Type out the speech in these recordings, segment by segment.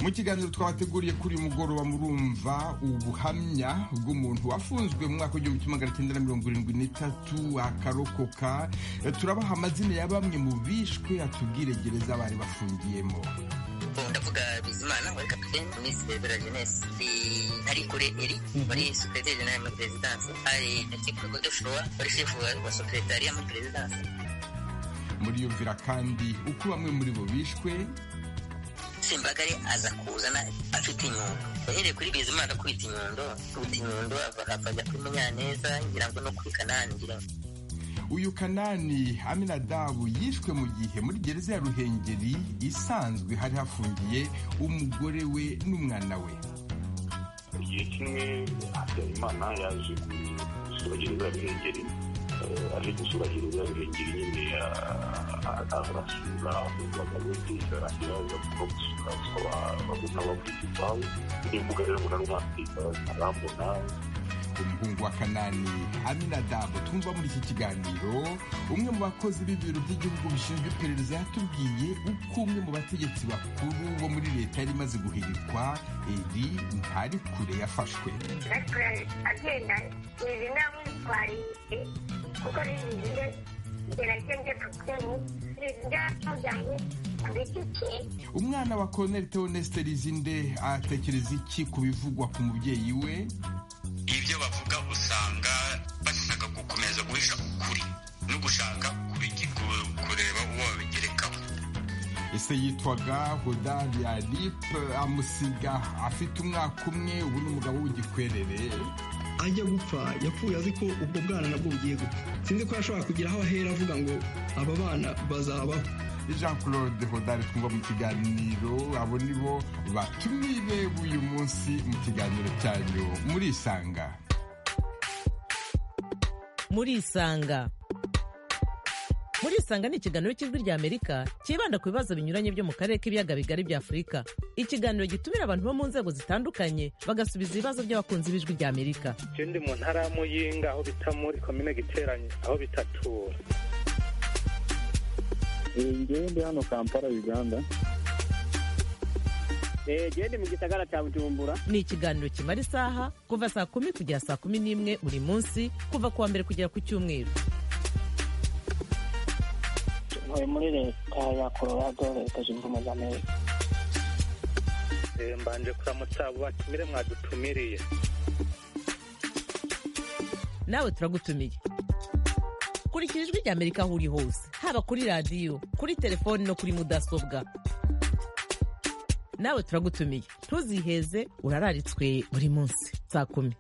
mu kiganiro twabateguriye kuri uyu mugoroba murumva ubuhamya bw'umuntu wafunzwe mu mwaka w'igihumbi kimwe magana cyenda na mirongo irindwi n'itatu akarokoka turabaha amazina ya bamwe mu bishwe atubwire gereza bari bafungiyemo ndavuga bizimana wari kapitene minsi bebera jenesi hari kure eri muri supereteri jenali muri perezidansi hari ndakekwa joshua wari shefu wa superetariya muri perezidansi muriyumvira kandi uko bamwe muri bo bishwe simbagare aza kuzana afite inyundo yahereye kuri bizimana akubita inyundo akubita inyundo akajya kuri munyaneza ngira ngo no kuri kanani ngira ngo uyu kanani aminadabu yishwe mu gihe muri gereza ya ruhengeri isanzwe hari hafungiye umugore we n'umwana we igihe kimwe habyarimana yaje gusura gereza ya ruhengeri aje gusura gereza ya ruhengeri nyine arasura abagabo perezida arangira agakora gusura gusaba abagabo n'abakwiye iwabo n'imbuga rero mbona n'umwandika arambona umuhungu wa kanani aminadabu twumva muri iki kiganiro umwe mu bakozi b'ibiro by'igihugu bishinzwe iperereza yatubwiye uko umwe mu bategetsi bakuru bo muri leta yari imaze guhirikwa eri ntari kure yafashwe agenda ibi namwitwariye kuko biziye gerageze kutini byamujyanye umwana wa koloneli teoneste rizinde atekereza iki ku bivugwa ku mubyeyi we ibyo bavuga usanga bashaka gukomeza guhisha ukuri no gushaka kureba uwo babigerekaho ese yitwaga hodari alipe amusiga afite umwaka umwe ubu ni umugabo w'igikwerere ajya gupfa yapfuye azi ko ubwo bwana nabwo bugiye gupfa sinzi ko yashobora kugira aho ahera avuga ngo aba bana bazabaho jean claude hodari twumva mu kiganiro abo ni bo batumire b'uyu munsi mu kiganiro cyanyu muri isanga muri isanga muri isanga ni ikiganiro cy'ijwi rya amerika cyibanda ku bibazo binyuranye byo mu karere k'ibiyaga bigari bya afurika ikiganiro gitumira abantu bo mu nzego zitandukanye bagasubiza ibibazo by'abakunzi b'ijwi rya amerika icyo ndi mu ntara y'amuyinga aho bita muri komine giteranye aho bitatura ngewe ndi hano kampala uganda gende mu gisagara cya bujumbura ni ikiganiro kimara isaha kuva saa kumi kugera saa kumi n'imwe buri munsi kuva ku wa mbere kugera ku cyumweru ntuye muri leta ya colorado leta zunze ubumwe za amerika mbanje kuramutsa abo batumire mwadutumiriye nawe turagutumiye kurikira ijwi rya amerika aho uri hose haba kuri radiyo kuri telefoni no kuri mudasobwa nawe turagutumiye ntuziheze urararitswe buri munsi saa kumi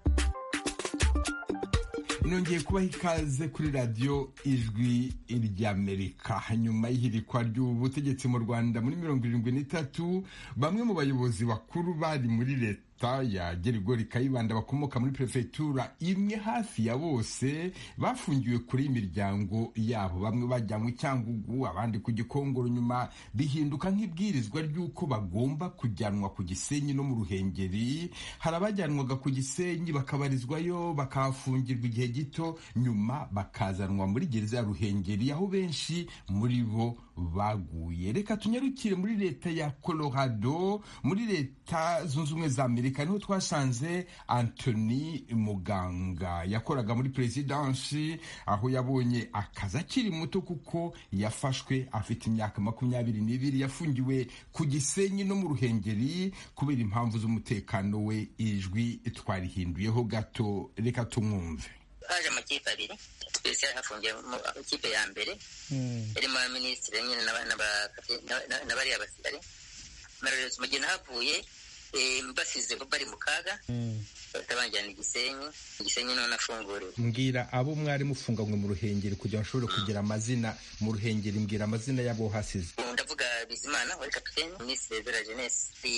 nongeye kubaha ikaze kuri radiyo ijwi ry'amerika nyuma y'ihirikwa ry'ubutegetsi mu rwanda muri mirongo irindwi n'itatu bamwe mu bayobozi bakuru bari muri leta ya gerigori kayibanda bakomoka muri perefegitura imwe hafi ya bose bafungiwe kure y'imiryango yabo bamwe bajyanywe cyangugu abandi ku gikongoro nyuma bihinduka nk'ibwirizwa ry'uko bagomba kujyanwa ku gisenyi no mu ruhengeri hari abajyanwaga ku gisenyi bakabarizwayo bakahafungirwa igihe gito nyuma bakazanwa muri gereza ya ruhengeri aho benshi muri bo baguye reka tunyarukire muri leta ya colorado muri leta zunze ubumwe za amerika niho twasanze antony muganga yakoraga muri perezidansi aho yabonye akazi akiri muto kuko yafashwe afite imyaka makumyabiri n'ibiri yafungiwe ku gisenyi no mu ruhengeri kubera impamvu z'umutekano we ijwi twarihinduyeho gato reka tumwumve haje amakipe abiri twese hafungiyemo ikipe ya mbere yarimo abaminisitiri nyine n'abariya basirikare mararezi mu gihe nahavuye basize bari mu kaga batabangirana igisenyi igisenyi none afunguriwe mbwira abo mwari mufunganywe mu ruhengeri kugira ngo ushobore kugira amazina mu ruhengeri mbwira amazina y'abo hasize ndavuga bizimana wari kapitene minisitiri zera jenesi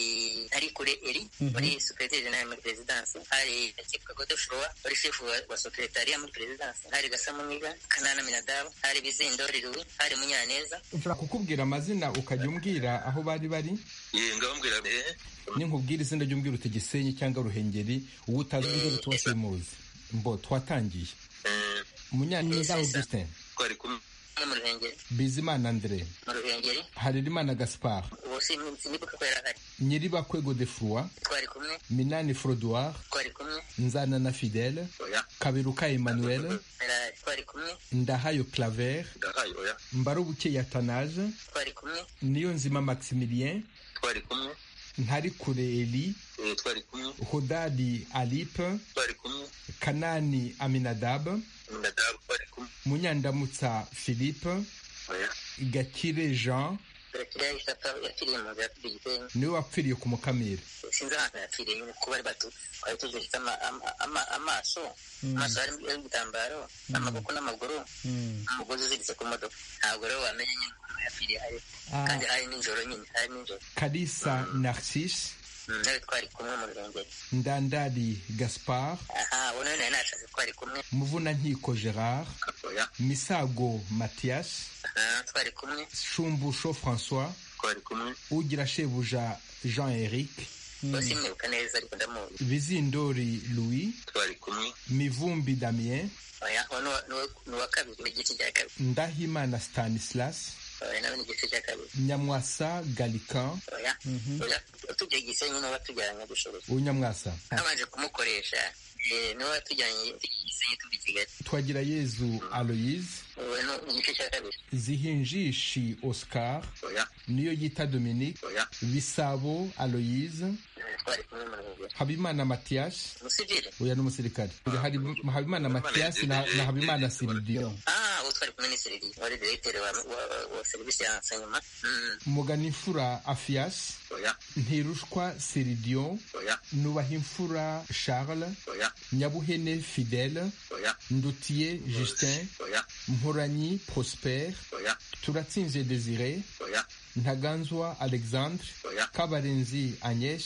hari kure eri muri supereteri jenali muri perezidansi hari ndakeka godefrowa wari shefu wa superetariya muri perezidansi hari gasamuniga kanana minadabu hari bizindori ruwi hari munyaneza nshobora kukubwira amazina ukajya umbwira aho bari bari ngabambwira ninkubwira izina ry'umbwira uti gisenyi cyangwa ruhengeri uwo utazi inzozi tuba muzi mbo twatangiye munyaneza augustin twari kumwe mu ruhengeri bizimana andre mu ruhengeri harerimana gaspard ubu si nibwo kuko yari ahari nyiribakwego de froi twari kumwe minani frodoir twari kumwe nzana na fidele oya kaberuka emmanuel yari ahari twari kumwe ndahayo claver ndahaye oya mbarubuke athanase twari kumwe niyo nzima maximilien twari kumwe ntari kure eli eh, twari kumwe hodadi alipe twari kumwe kanani aminadabu nadabu twari kumwe munyandamutsa philippe oya gakire jean turakira isata yakiriye mu nzu yatubye igitenge niwe wapfiriye ku mukamira sinzi ahantu yakiriye nyine kuba ari batutsi twari tuziritse ama- ama- ama- amaso amaso harimo ibitambaro amaboko n'amaguru umugozi uziritse ku modoka ntabwo rero wamenya nyine ukuntu yapfiriye hari Ah. kandi hari nijoro nyine hari nijoro kalisa narcisse Mm, nawe twari kumwe mu ruhengeri ndandari gaspard aha ubu nawe nari nashatse twari kumwe muvunankiko gerard oya misago mathias aha twari kumwe shumbusho françois twari kumwe ugira shebuja jean eric bose mwibuka neza ariko ndamuzi bizindori louis twari kumwe mivumbi damien oya uwo ni uwa- ni uwa- ni uwa kabiri ni igice cya kabiri ndahimana stanislas oya nawe ni igice cya kabiri nyamwasa galican oya oya tujya gisenyi n'uwo tujyanye gushoboza unyamwasa habanje kumukoresha eh, niwe watujyanye gisenyi tuva i kigali twagira yezu aloyise ubu ni ni igice cya kabiri zihinjishi oscar oya niyo yita dominique oya bisabo aloyise Eh, twari kumwe mu ruhengeri habimana mathias umusivile uya n'umusirikare hari habimana mathias na na habimana siridiyo ah uwo twari kumwe ni seriri wari diregiteri wa wa- wa serivisi ya nsanyuma Mm, muganimfura afias oya ntirushwa siridiyo oya nubahimfura charles oya nyabuhene fidele oya ndutiye justin oya mporanyi prosper oya turatsinze desire oya ntaganzwa alexandre oya kabarenzi agnes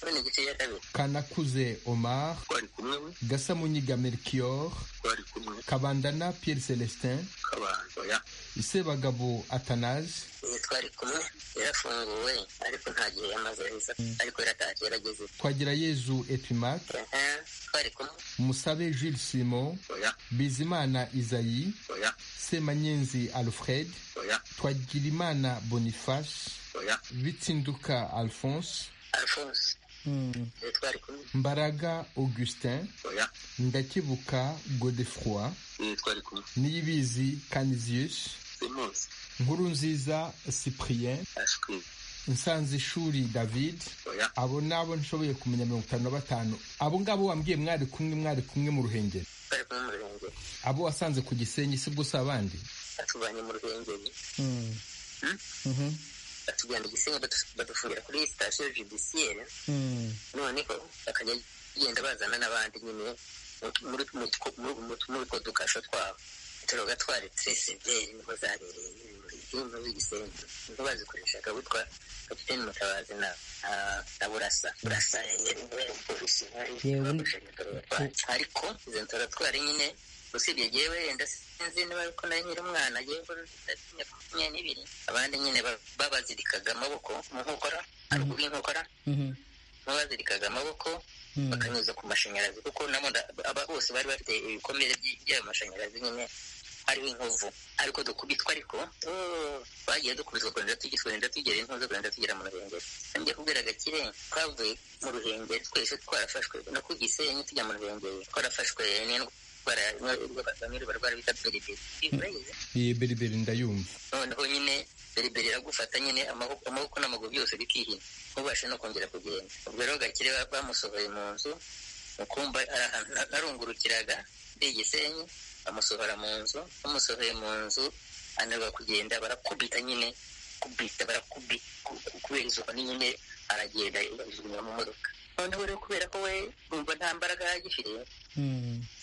ubu ni igice cya kabiri kanakuze omar twari kumwe we gasamunyiga melchior twari kumwe kabandana pierre celestin kabanda oya sebagabo athanase Eh, twari kumwe yarafunguwe ariko nta gihe yamaze heza ariko yaratashye yarageze twagira yezu epimac Aha, twari kumwe musabe jules simon oya bizimana isayi oya semanyenzi alfred oya twagirimana boniface oya bitsinduka alphonse alphonse Eh, twari kumwe mbaraga augustin oya ndakibuka godefroi eh, twari kumwe niyibizi canisius semusi nkurunziza cyprien ashwi nsanzishuri david oya abo ni abo nshoboye kumenya mirongo itanu na batanu abo ngabo wambwiye mwari kumwe mwari kumwe mu ruhengeri twari kumwe mu ruhengeri abo wasanze ku gisenyi si bwo si abandi batuvanye mu ruhengeri batujyana igisenyi badu- badufungira kuri sitasiyo judisiyeri noneho bakajya genda bazana n'abandi nyine mu- muri mu- mu- mu- muri two dukasho twabo turoga twari tresiveri niho zabereye intumwa z'igisenyi niho bazikoreshaga witwa kapiteni mutabazi na ah, na burasa burasa yari umupolisi wari Yewe. wagushanya laboratoire. ariko izo laboratwari nyine usibye jyewe wenda sinzi niba ariko nari nkiri umwana jyewe mbona ndatinya makumyabiri n'ibiri abandi nyine ba- babazirikaga amaboko mu nkokora haruguru y'inkokora babazirikaga amaboko bakanyuza ku mashanyarazi kuko nabo nda- aba- bose bari bafite ibikomere by- by'ayo mashanyarazi nyine hariho inkovu ariko dukubitwa ariko oh, bagiye dukubitwa kurenda tugera kurenda tugera inkovu kurenda tugera mu ruhengeri ngiye kubwira gakire twavuye mu ruhengeri twese twarafashwe no ku gisenyi tujya mu ruhengeri twarafashwe n'indwara bamwe barwara bita beriberi Urayizi? iyi beriberi ndayumva noneho nyine beriberi iragufata nyine amaboko amaboko n'amaguru byose bikihina ntubashe no kongera kugenda ubwo rero gakire ba- bamusohoye mu nzu mu kumba ari ahantu na- narungurukiraga ari igisenyi bamusohora mu nzu bamusohoye mu nzu anarwa kugenda barakubita nyine kubita barakubita kubera izuba ni nyine aragenda ajugunywa mu modoka noneho rero kubera ko we numva nta mbaraga agifite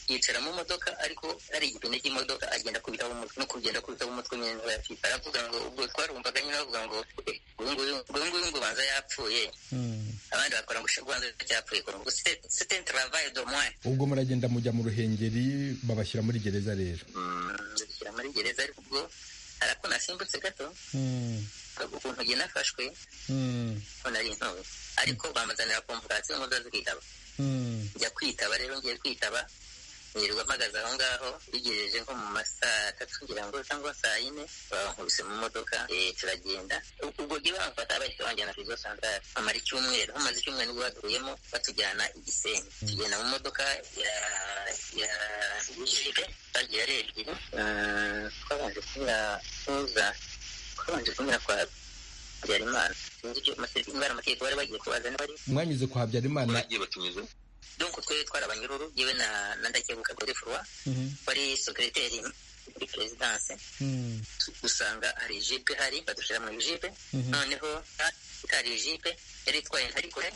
yicara mu modoka ariko ari igipine cy'imodoka agenda akubitaho umutwe no kugenda akubitaho umutwe nyine niba yapfita aravuga ngo ubwo twarumvaga nyine bavuga ngo "Eh, uyu nguyu uyu nguyu ngo banza yapfuye abandi bakora ngo "Sha, banza yapfuye ngo "C'est- c'est un travail de moins ubwo muragenda mujya mu ruhengeri babashyira muri gereza rero ndashyira muri gereza ariko ubwo hari ako nasimbutse gato ukuntu njye nafashwe ko nari intobe ariko bamazanira komvokasiyo ngo nzaze kwitaba njya kwitaba rero ngiye kwitaba nirirwa mpagaze aho ngaho bigejeje nko mu masaa atatu ngira ngo cyangwa saa yine bankubise mu modoka eh, turagenda ubwo gihe bamfata bahise banjyana kuri santare amara icyumweru hamaze icyumweru nibwo baduyemo batujyana i gisenyi tugenda mu modoka ya ya jipe bagera ari ebyiri Mm, twabanje kunyura tuza twabanje kunyura kwa habyarimana sinzi icyo amasezerano bari amategeko bari bagiye kubaza n'abari mwanyuze kwa habyarimana bagiye batumiza donc twe twarabanyururu yewe na na ndakebuka godefroi wari secrétaire muri perezidanse usanga hari jipe hari badushyira mu jipe Mhm. noneho ha- itari jipe yari itwaye ntari kure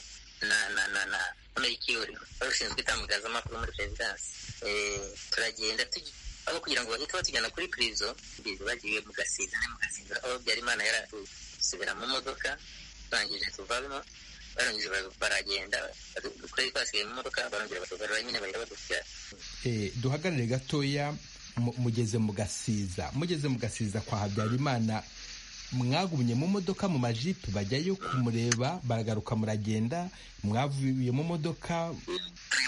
na na na na amerikiyori wari ushinzwe itangazamakuru muri perezidanse Eh, turagenda tugi- aho kugira ngo bahite batujyana kuri prizo bize bagiye mu gasinda mu gasinda aho byarimana yari atusubira mu modoka barangije tuvamo barangije bara- baragenda badu- kuri twasigaye mu modoka barongera batugarura nyine bahita badushyira Eh, duhagarare gatoya mu- mugeze mu gasiza mugeze mu gasiza kwa habyarimana mwagumye mu modoka mu majipe bajyayo kumureba baragaruka muragenda mwavuye mu modoka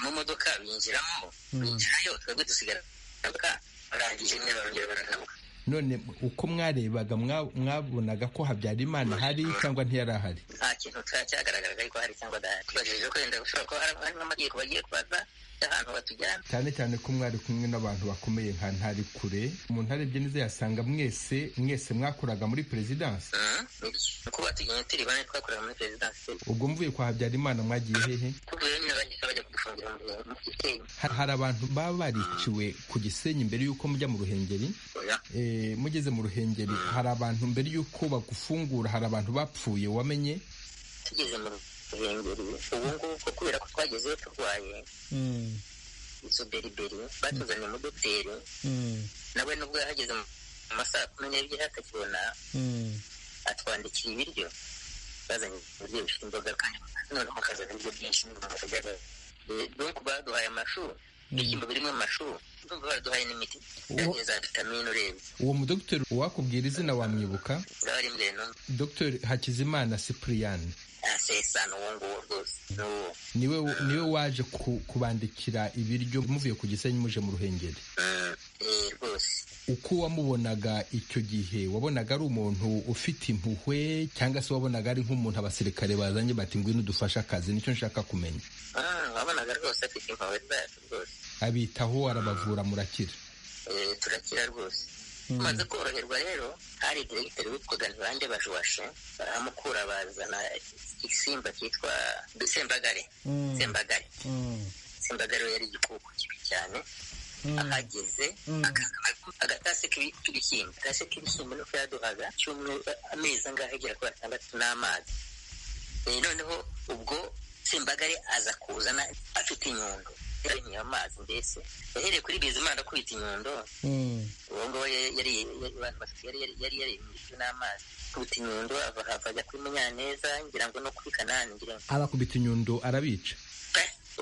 mu modoka binjiramo Mm. binjirayo twebwe dusigara mu modoka barangije nyine barongera baragaruka none uko mwarebaga mwa- mwabonaga ko habyarimana hari cyangwa ntiyari ahari nta kintu cya- cyagaragaraga ariko hari cyangwa adahari tubajije ko wenda ushobora kuba hari- harimo amategeko bagiye kubaza y'ahantu batujyana cyane cyane ko mwari kumwe n'abantu bakomeye nka ntari kure umuntu arebye neza yasanga mwese mwese mwakoraga muri perezidansi Mm, bityo. Ni ukuba tugenda turi bane twakorera muri perezidansi ubwo mvuye kwa habyarimana mwagiye hehe tuvuye nyine bagenda bajya kudufungira mu mu gisenyi Ha- hari abantu baba bariciwe ku gisenyi mbere y'uko mujya mu ruhengeri Eh, mugeze mu ruhengeri hari abantu mbere y'uko bagufungura hari abantu bapfuye wamenye tugeze mu ruhengeri ubu ngubu kubera ko twagezeyo turwaye izo beriberi batuzanye umudoteri nawe nubwo yahageze mu masaha kumi n'ebyiri atakibona atwandikiye ibiryo bazanye ibiryo bifite imboga kandi noneho hakazana ibiryo byinshi n'imboga. Eh, donc baduhaye amashu ibishyimbo birimo amashu ndumva baraduhaye n'imiti yagiye za vitamine urebe uwo mudogiteri uwakubwira izina wamwibuka zaba ari mbere no dogiteri hakizimana cyprien asesana uwo nguwo rwose ni uwo niwe niwe waje ku- kubandikira ibiryo muvuye ku gisenyi muje mu ruhengeri Eh, rwose uko wamubonaga icyo gihe wabonaga ari umuntu ufite impuhwe cyangwa se wabonaga ari nk'umuntu abasirikare bazanye bati ngwino udufashe akazi nicyo nshaka kumenya Ah, wabonaga rwose afite impuhwe zacu rwose abitaho arabavura murakira Eh, turakira rwose tumaze koroherwa rero hari diregiteri witwaga ntibande bajuwashe baramukura bazana igisimba cyitwa sembagare Mm. sembagare sembagare we yari igikoko kibi cyane ahageze agatase k'ibi- k'ibishyimbo agatase k'ibishyimbo nuko yaduhaga cyumweru amezi angahe agera kuri atandatu n'amazi Eh, noneho ubwo sembagare aza kuzana afite inyundo yarinywa amazi mbese yahereye kuri bizimana akubita inyundo uwo nguwo yari yari yari yari yarimishwe n'amazi akubita inyundo ava hava ajya kuri munyaneza ngira ngo no kuri kanani ngira ngo abakubita inyundo arabica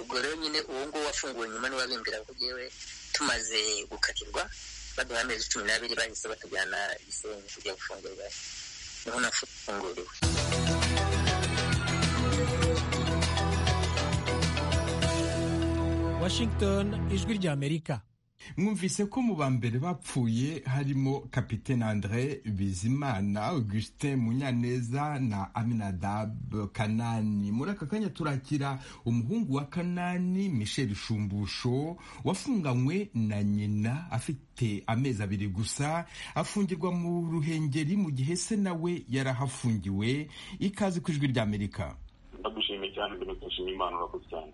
ubwo rero nyine uwo nguwo wafunguwe nyuma niwe wabimbwira ko yewe tumaze gukatirwa baduha amezi cumi n'abiri bahise batujyana gisenyi kujya gufungurwa niho nafunguriwe Washington ijwi ry'Amerika mwumvise ko mu ba mbere bapfuye harimo kapitene andre bizimana augustin munyaneza na aminadab kanani muri aka kanya turakira umuhungu wa kanani michel shumbusho wafunganywe na nyina afite amezi abiri gusa afungirwa mu ruhengeri mu gihe se nawe yarahafungiwe ikaze ku ijwi ry'amerika ndagushimiye cyane mbere ndashima imana urakoze cyane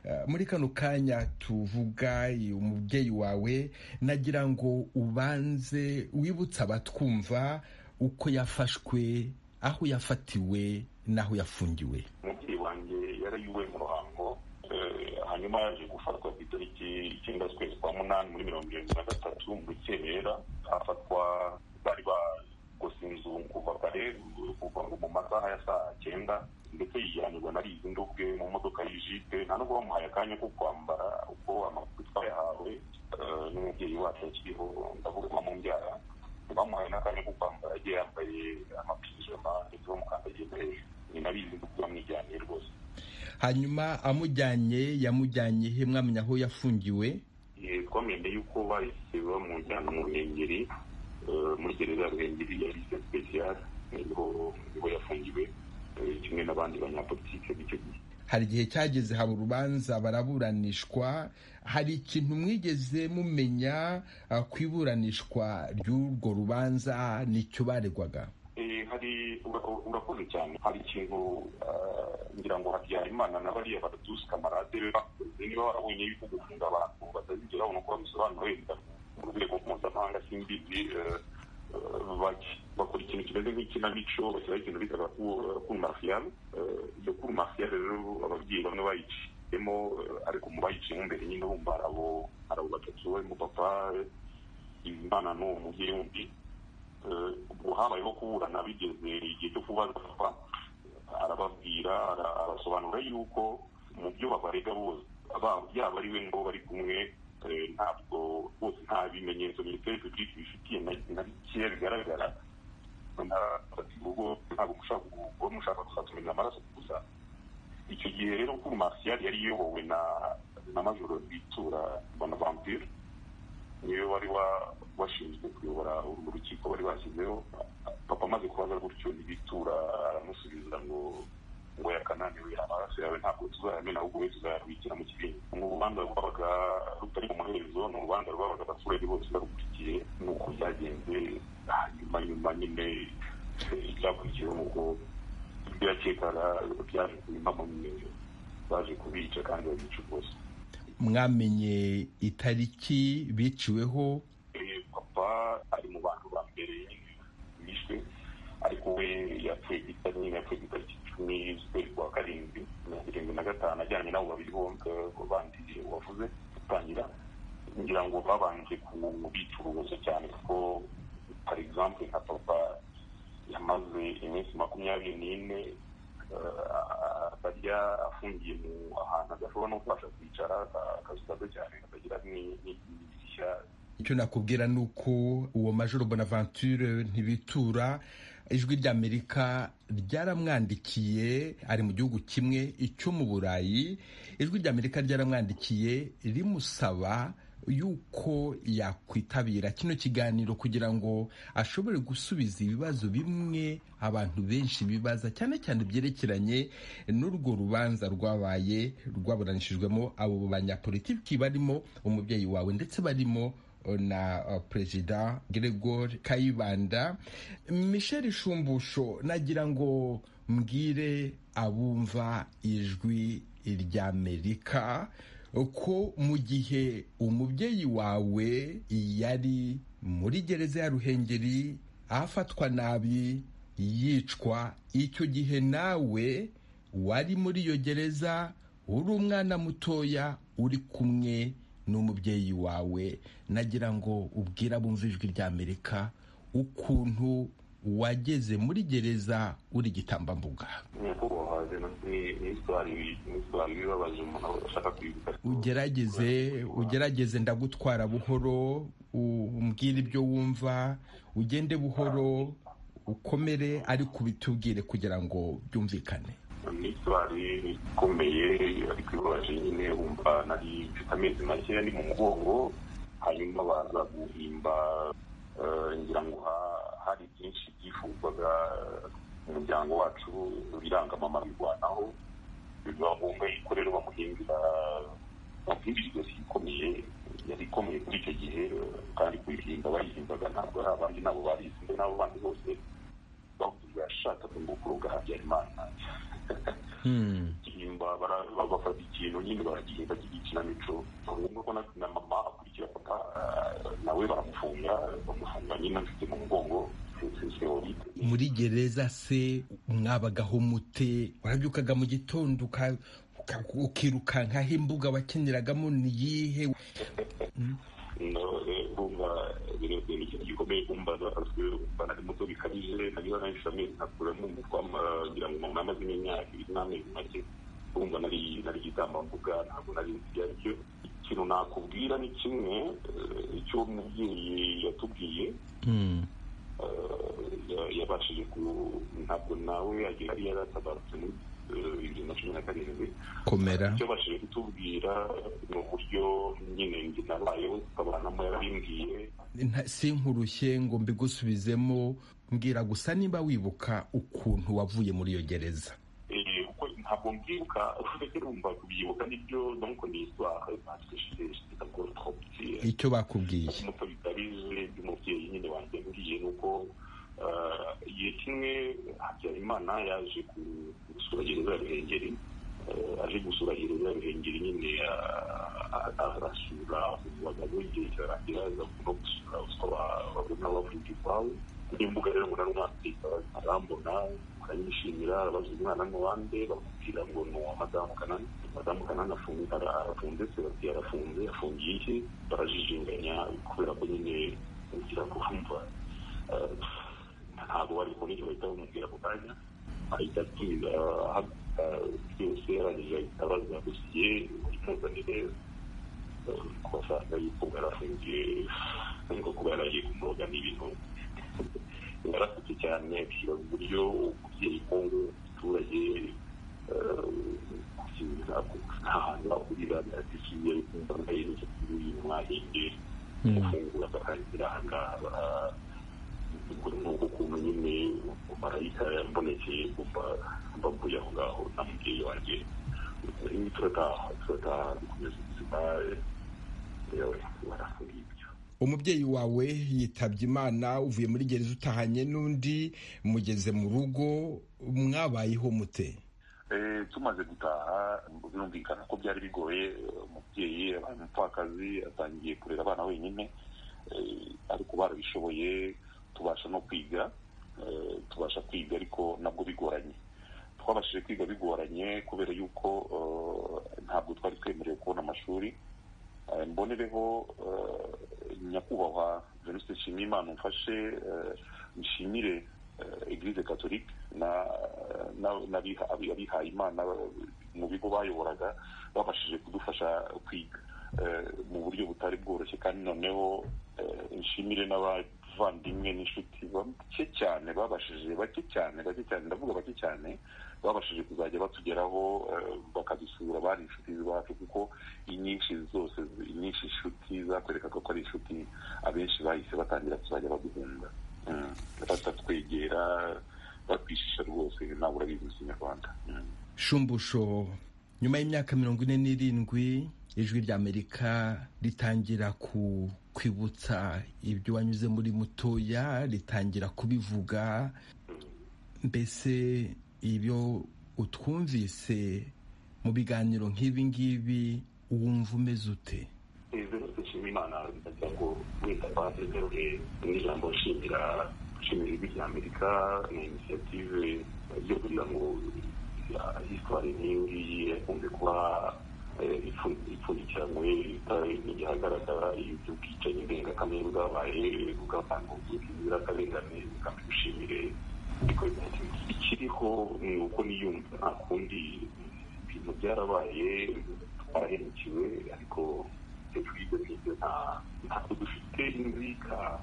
Uh, muri kano kanya tuvuga i- umubyeyi wawe nagira ngo ubanze wibutse abatwumva uko yafashwe aho yafatiwe n'aho yafungiwe umubyeyi wanjye yarayuwe mu ruhango eh, hanyuma yaje gufatwa ku itariki icyenda z'ukwezi kwa munani muri mirongo irindwi na gatatu mu rukerera afatwa bari bakose inzu kuva kare kuva ngo mu masaha ya saa cyenda ndetse yijyanirwa na rizindu ubwe mu modoka y'ijipe nta nubwo bamuhaye akanya ko kwambara uko amakuru twayahawe eh, n'umubyeyi wacu akiriho ndavuga mbamubyara bamuhaye n'akanya ko kwambara agiye yambaye amapijama ndetse bamukandagiye no hejuru ni nabizi kuba mwijyaniye rwose hanyuma amujyanye yamujyanye he mwamenya aho yafungiwe ye komende y'uko bahise bamujyana mu ruhengeri eh, muri gereza ya ruhengeri ya lise speciale niho niho yafungiwe eh, kimwe n'abandi banyapolitike b'icyo gihe hari igihe cyageze haba urubanza baraburanishwa hari ikintu mwigeze mumenya ah, ku iburanishwa ry'urwo rubanza nicyo baregwaga Eh, hari ura- ura- urakoze cyane hari ikintu ah, ngira ngo habyarimana na bariya batusi kamarade be bakoze niba barabonye yuko gufunga abantu batazigera babona uko babisobanura wenda mu rwego mpuzamahanga simbizi eh, eh, bak- bakora ikintu kimeze nk'ikinamico bashyiraho ikintu bita kuru mafiyari iyo kuru mafiyari rero ababyeyi bamwe bayiciyemo eh, ariko mu bayiciyemo imbere nyine bumva hari abo- hari abo batatu barimo papa eh, imana n'uwo mubyeyi wundi eh, ubwo habayeho kuburana bigeze igihe cyo kubaza papa arababwira ara- arasobanura yuko mu byo babarega bose aba- yaba ari we ngo bari kumwe eh, ntabwo bose nta bimenyetso minisiteri publique bifitiye na- na bikeya bigaragara Na- ubwo ntabwo mushaka kuba mushaka gusa tumenya amaraso gusa icyo gihe rero kuri martial yari iyobowe na na majoro bitura bonaventure niwe wari wa- washinzwe kuyobora urwo rukiko bari bashyizeho papa amaze kubaza gutyo ntibitura aramusubiza ngo ngo yakananiwe amaraso yawe ntabwo tuzayamena ahubwo we tuzayabikira mu kibindi ni urubanza rwabaga rutari mu muherezo ni urubanza rwabaga abaturage bose barukurikiye ni uko byagenze hanyuma nyuma nyine eh, icyakurikiyeho ni uko ibyo yakekaga byaje kuba impamamye baje kubica kandi babica rwose mwamenye itariki biciweho Eh, papa ari mu bantu ba mbere nyine bishwe ariko we yapfuye gita nyine yapfuye itariki icumi z'ukwezi kwa karindwi mirongo irindwi na gatanu ajyanye n'abo babiri bombi bandi wavuze gutangira ngira ngo babanje kubicuruza cyane kuko par exemple nka papa yamaze iminsi makumyabiri n'ine eh, atarya afungiye mu ahantu adashobora no kubasha kwicara aka- akazu gato cyane katagira ni- ni- n'idirishya icyo nakubwira ni uko uwo majoro bonaventure ntibitura ijwi ry'amerika ryaramwandikiye ari mu gihugu kimwe icyo mu burayi ijwi ry'amerika ryaramwandikiye rimusaba yuko yakwitabira kino kiganiro kugira ngo ashobore gusubiza ibibazo bimwe abantu benshi bibaza cyane cyane byerekeranye n'urwo rubanza rwabaye rwaburanishijwemo abo banyapolitiki barimo umubyeyi wawe ndetse barimo na uh, perezida Gregor Kayibanda Michel Shumbusho nagira ngo mbwire abumva ijwi ry'Amerika ko mu gihe umubyeyi wawe yari muri gereza ya Ruhengeri afatwa nabi yicwa icyo gihe nawe wari muri iyo gereza uri umwana mutoya uri kumwe n'umubyeyi wawe nagira ngo ubwire abumva ijwi ry'amerika ukuntu wageze muri gereza uri igitambambuga nyakubahwa ni n'itwari bibabaje umuntu ashaka kwibuka ugerageze ugerageze ndagutwara buhoro u- umbwire ibyo wumva ugende buhoro ukomere ariko ubitubwire kugira ngo byumvikane n'itwari ikomeye ariko ibabaje nyine wumva nari mfite amezi make ni mu mugongo hanyuma baza guhimba eh, ngira ngo ha- hari byinshi byifuzwaga eh, umuryango wacu biranga mama birwanaho biba ngombwa yuko rero bamuhimbira bamuhimbira ijosi ikomeye yari ikomeye kuri icyo gihe eh, kandi kuyihinda bayihimbaga ntabwo ari abandi nabo barizi mbe n'abo bandi bose bavuga yashakaga ngo kuroga habyarimana gihimba bara- ba- bafata ikintu nyine baragihimba cy'igikinamico ni ngombwa ko na- na mama akurikira papa eh, nawe baramufunga bamufunga nyine afite mu mugongo sehori muri gereza se mwabagaho mute warabyukaga mu gitondo uka- uka- ukirukankaho imbuga wakiniragamo ni iyihe No, eh, bumva bino bintu ikintu gikomeye kumva bafashwe kumva nari muto bikabije nariba nahise amezi nkakuramo umutwa ngira ngo mama amaze n'imyaka ibiri n'amezi make kumva nari nari igitambambuga ntabwo nari nzi ibyo aricyo ikintu nakubwira ni kimwe eh, icyo umubyeyi yatubwiye eh, ya- yabashije ku ntabwo nawe agira yari yaratabarutse muri bibiri na cumi na karindwi komera icyo bashije kutubwira ni uburyo nyine njye nabayeho tukabanamo yarabimbwiye Nta- sinkurushye ngo mbigusubizemo mbwira gusa nimba wibuka ukuntu wavuye muri iyo gereza Eh, kuko ntabwo mbyibuka uretse rumva kubyibuka nibyo donc ni histoire parce que j'étais j'étais encore trop petit icyo bakubwiye nk'uko bitarize by'umubyeyi nyine wanjye mbwiye ni uko eh, igihe kimwe habyarimana yaje ku- gusura gereza ya ruhengeri Eh, aje gusura gereza ya ruhengeri nyine ah, ah, arasura abagabo igihe cyarangira aza no gusura uswa ba- babona bavuga iwabo nimbuga rero ngo narumwandika arambona aranyishimira abaza umwana ni uwande bamubwira ngo ni uwa madamu kanani madamu kanani afunze- ara- arafunze se bati arafunze afungiye iki barajijinganya kubera ko nyine ugira kumva eh, ntabwo bari kubona icyo bahita bamubwira ako kanya ahita atumiza ahaguruka byose arangije ahita abaza dosiye imuzanire eh, kubasanga yuko barafungiye ariko kuba yaragiye kumuroga n'ibintu yarafite cyane ashyira uburyo umubyeyi kongo umuturage nta hantu bahurira biradisiye bambaye n'insatsi y'uyu mwahinge gufungura bakarangira ahangaha bara- ubwo ni ukuntu nyine marayika yambonekeye kumva mbavuye aho ngaho na mubyeyi wanjye rero turataha turataha dukomeza ubuzima yewe barafungiye umubyeyi wawe yitabye imana uvuye muri gereza utahanye n'undi mugeze mu rugo mwabayeho mute Eh, tumaze gutaha birumvikana ko byari bigoye eh, umubyeyi abaye umupfakazi atangiye kurera abana wenyine Eh, ariko barabishoboye tubasha no kwiga eh, tubasha kwiga ariko nabwo bigoranye twabashije kwiga bigoranye kubera yuko eh, ntabwo twari twemerewe kubona amashuri Eh, mbonereho eh, nyakubahwa venuste nshimye imana umfashe eh, nshimire eh, eglise catholique na- na- n'abiha- abi- abihaye imana eh, mu bigo bayoboraga babashije kudufasha kwiga eh, mu buryo butari bworoshye kandi noneho eh, nshimire n'abavandimwe n'inshuti bake cyane babashije bake cyane bake cyane ndavuga bake cyane babashije kuzajya batugeraho eh, bakadusura bari inshuti zacu kuko inyinshi zose inyinshi inshuti zakwerekaga ko ari inshuti abenshi bahise batangira kuzajya baduhunga Mm. batatwegera batwishisha rwose nawe urabizi mu kinyarwanda Mm. shumbusho nyuma y'imyaka mirongo ine n'irindwi ijwi rya amerika ritangira ku kwibutsa ibyo wanyuze muri mutoya ritangira kubivuga mbese ibyo utwumvise mu biganiro nk'ibi ngibi wumva umeze ute izi nshima imana ndagira ngo wenda batezeruhe n'ijambo nshimira nshimira ijwi rya amerika na inisiyative yo kugira ngo hisitwari nk'iyo ngiyi ikunze kuba eh, ipfu- ipfundikiranywe ita- igihagaragara ibyo bwicanyi ndengakamere bwabaye bw'abantu bw'inzirakarengane kandi dushimire ikiriho ni uko niyumva nta kundi ibintu byarabaye twarahemukiwe ariko ibyo twize nibyo nta- ntabwo dufite inzika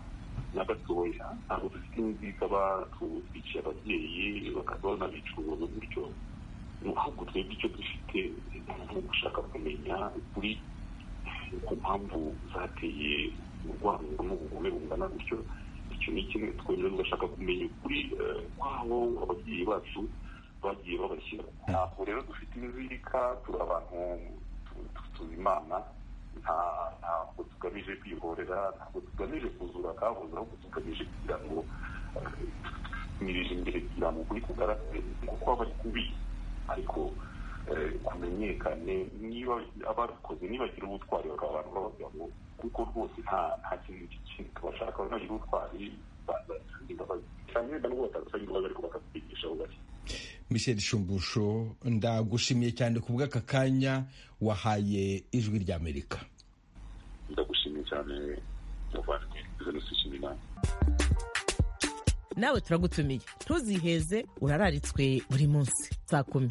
na gatoya ntabwo dufite inzika batwiciye ababyeyi bakadona bicuruza gutyo ni ahubwo twebwe icyo dufite ni ugushaka kumenya ukuri ku mpamvu zateye urwango n'ubugome bungana gutyo icyo ni kimwe twemera tugashaka kumenya ukuri eh, kwabo ababyeyi bacu bagiye babashyira ntabwo rero dufite inzika turi abantu tu- tu- tuzi imana nta- ntabwo tugamije kwihorera ntabwo tugamije kuzura akabuze ahubwo tugamije kugira ngo eh, tumirije imbere kugira ngo ukuri kugaragare kuko aba ari kubi ariko eh, kumenyekane niba abakoze nibagira ubutwari bakaba abantu babavuga ngo kuko rwose nta nta kintu kindi bashaka banagira ubutwari bazasanga imbabazi cyane wenda n'ubwo batasanga imbabazi ariko bakatwigisha gake michel shumbusho ndagushimiye cyane ku bw'aka kanya wahaye ijwi rya amerika ndagushimiye cyane muvandimwe venusi nshimiyimana nawe turagutumiye ntuziheze urararitswe buri munsi saa kumi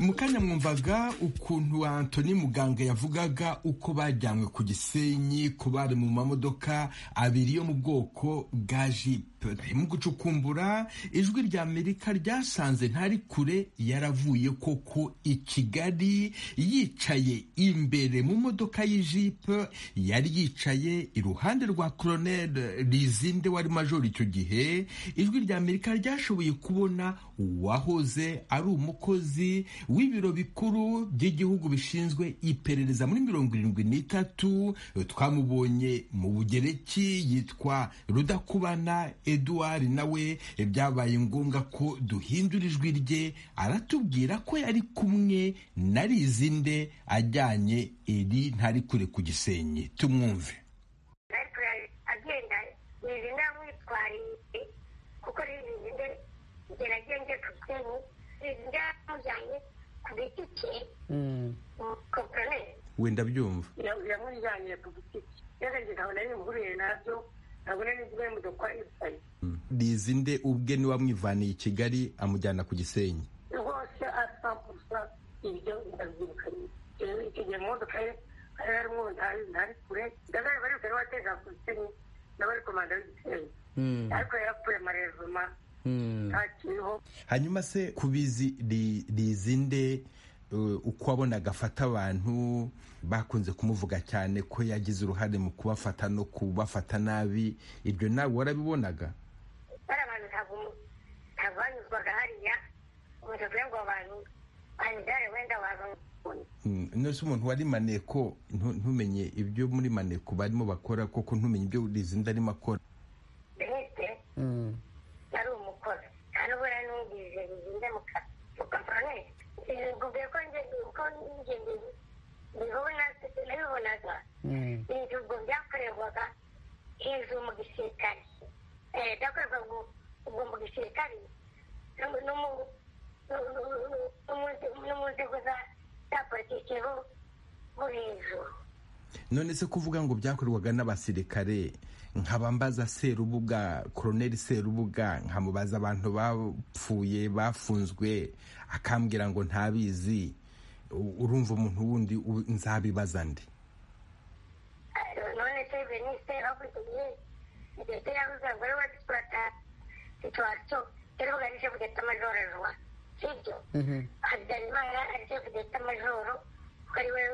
mu kanya mwumvaga ukuntu antoni muganga yavugaga uko bajyanywe ku gisenyi ku bari mu mamodoka abiri yo mu bwoko bwa jipe mu gucukumbura ijwi rya amerika ryasanze ntari kure yaravuye koko i kigali yicaye imbere mu modoka y'ijipe yari yicaye iruhande rwa koroneri rizinde wari majoro icyo gihe ijwi rya amerika ryashoboye kubona uwahoze ari umukozi w'ibiro bikuru by'igihugu bishinzwe iperereza muri mirongo irindwi n'itatu twamubonye mu bugereki yitwa rudakubana eduard nawe byabaye ngombwa ko duhindura ijwi rye aratubwira ko yari kumwe na rizinde ajyanye iri ntari kure ku gisenyi tumwumve ariko yari agenda rizinde amwitwariye kuko rizinde gerageze ku kintu rizinde yamujyanye ku giti cye kopurane wenda byumva yamujyanye ku giti cye yarageze nkabona yihuriye nabyo nkabona n'ibyo y'imodoka yicaye rizinde ubwe niwe wamwivaniye i kigali amujyana ku gisenyi rwose asa gusa ibyo ndabyirukanye rero icyo gihe mu modoka ye hari harimo ntari ntari kure ndabona bari kare wateza ku gisenyi n'abari komanda w'igitero ariko yarapfuye amarezuma ntakiriho hanyuma se kubizi rizinde uko wabonaga afata abantu bakunze kumuvuga cyane ko yagize uruhare mu kubafata no kubafata nabi ibyo nawe warabibonaga bari abantu ntabwo ntabwo banyuzwaga hariya umuntu kugira ngo abantu banidare wenda wabamukunda nose umuntu wari maneko ntu- ntumenye ibyo muri maneko barimo bakora koko ntumenye ibyo rizinde arimo akora benite yari umukozi nta n'ubu yari numvise bizinde mu kazi ugakorane bivugiye ko njye uko njye mbizi- mbibona nabibonaga ibihugu byakorerwaga hejuru mu gisirikare Eh, byakorerwaga ubu- ubwo mu gisirikare no mu- no mu- no- no- no- no mu nze- no mu nzego za- za politiki bo bo hejuru none se kuvuga ngo byakorwaga n'abasirikare nkabambaza serubuga koroneri serubuga nkamubaza abantu bapfuye bafunzwe akambwira ngo ntabizi u- urumva umuntu wundi u- nzabibaza ndi none se venise bakurikiye ndetse yavuze ngo rero wadutwata situwasiyo rero bugarije kugeta amajoro ruwa sibyo habyarimana arije kugeta amajoro kuko ari we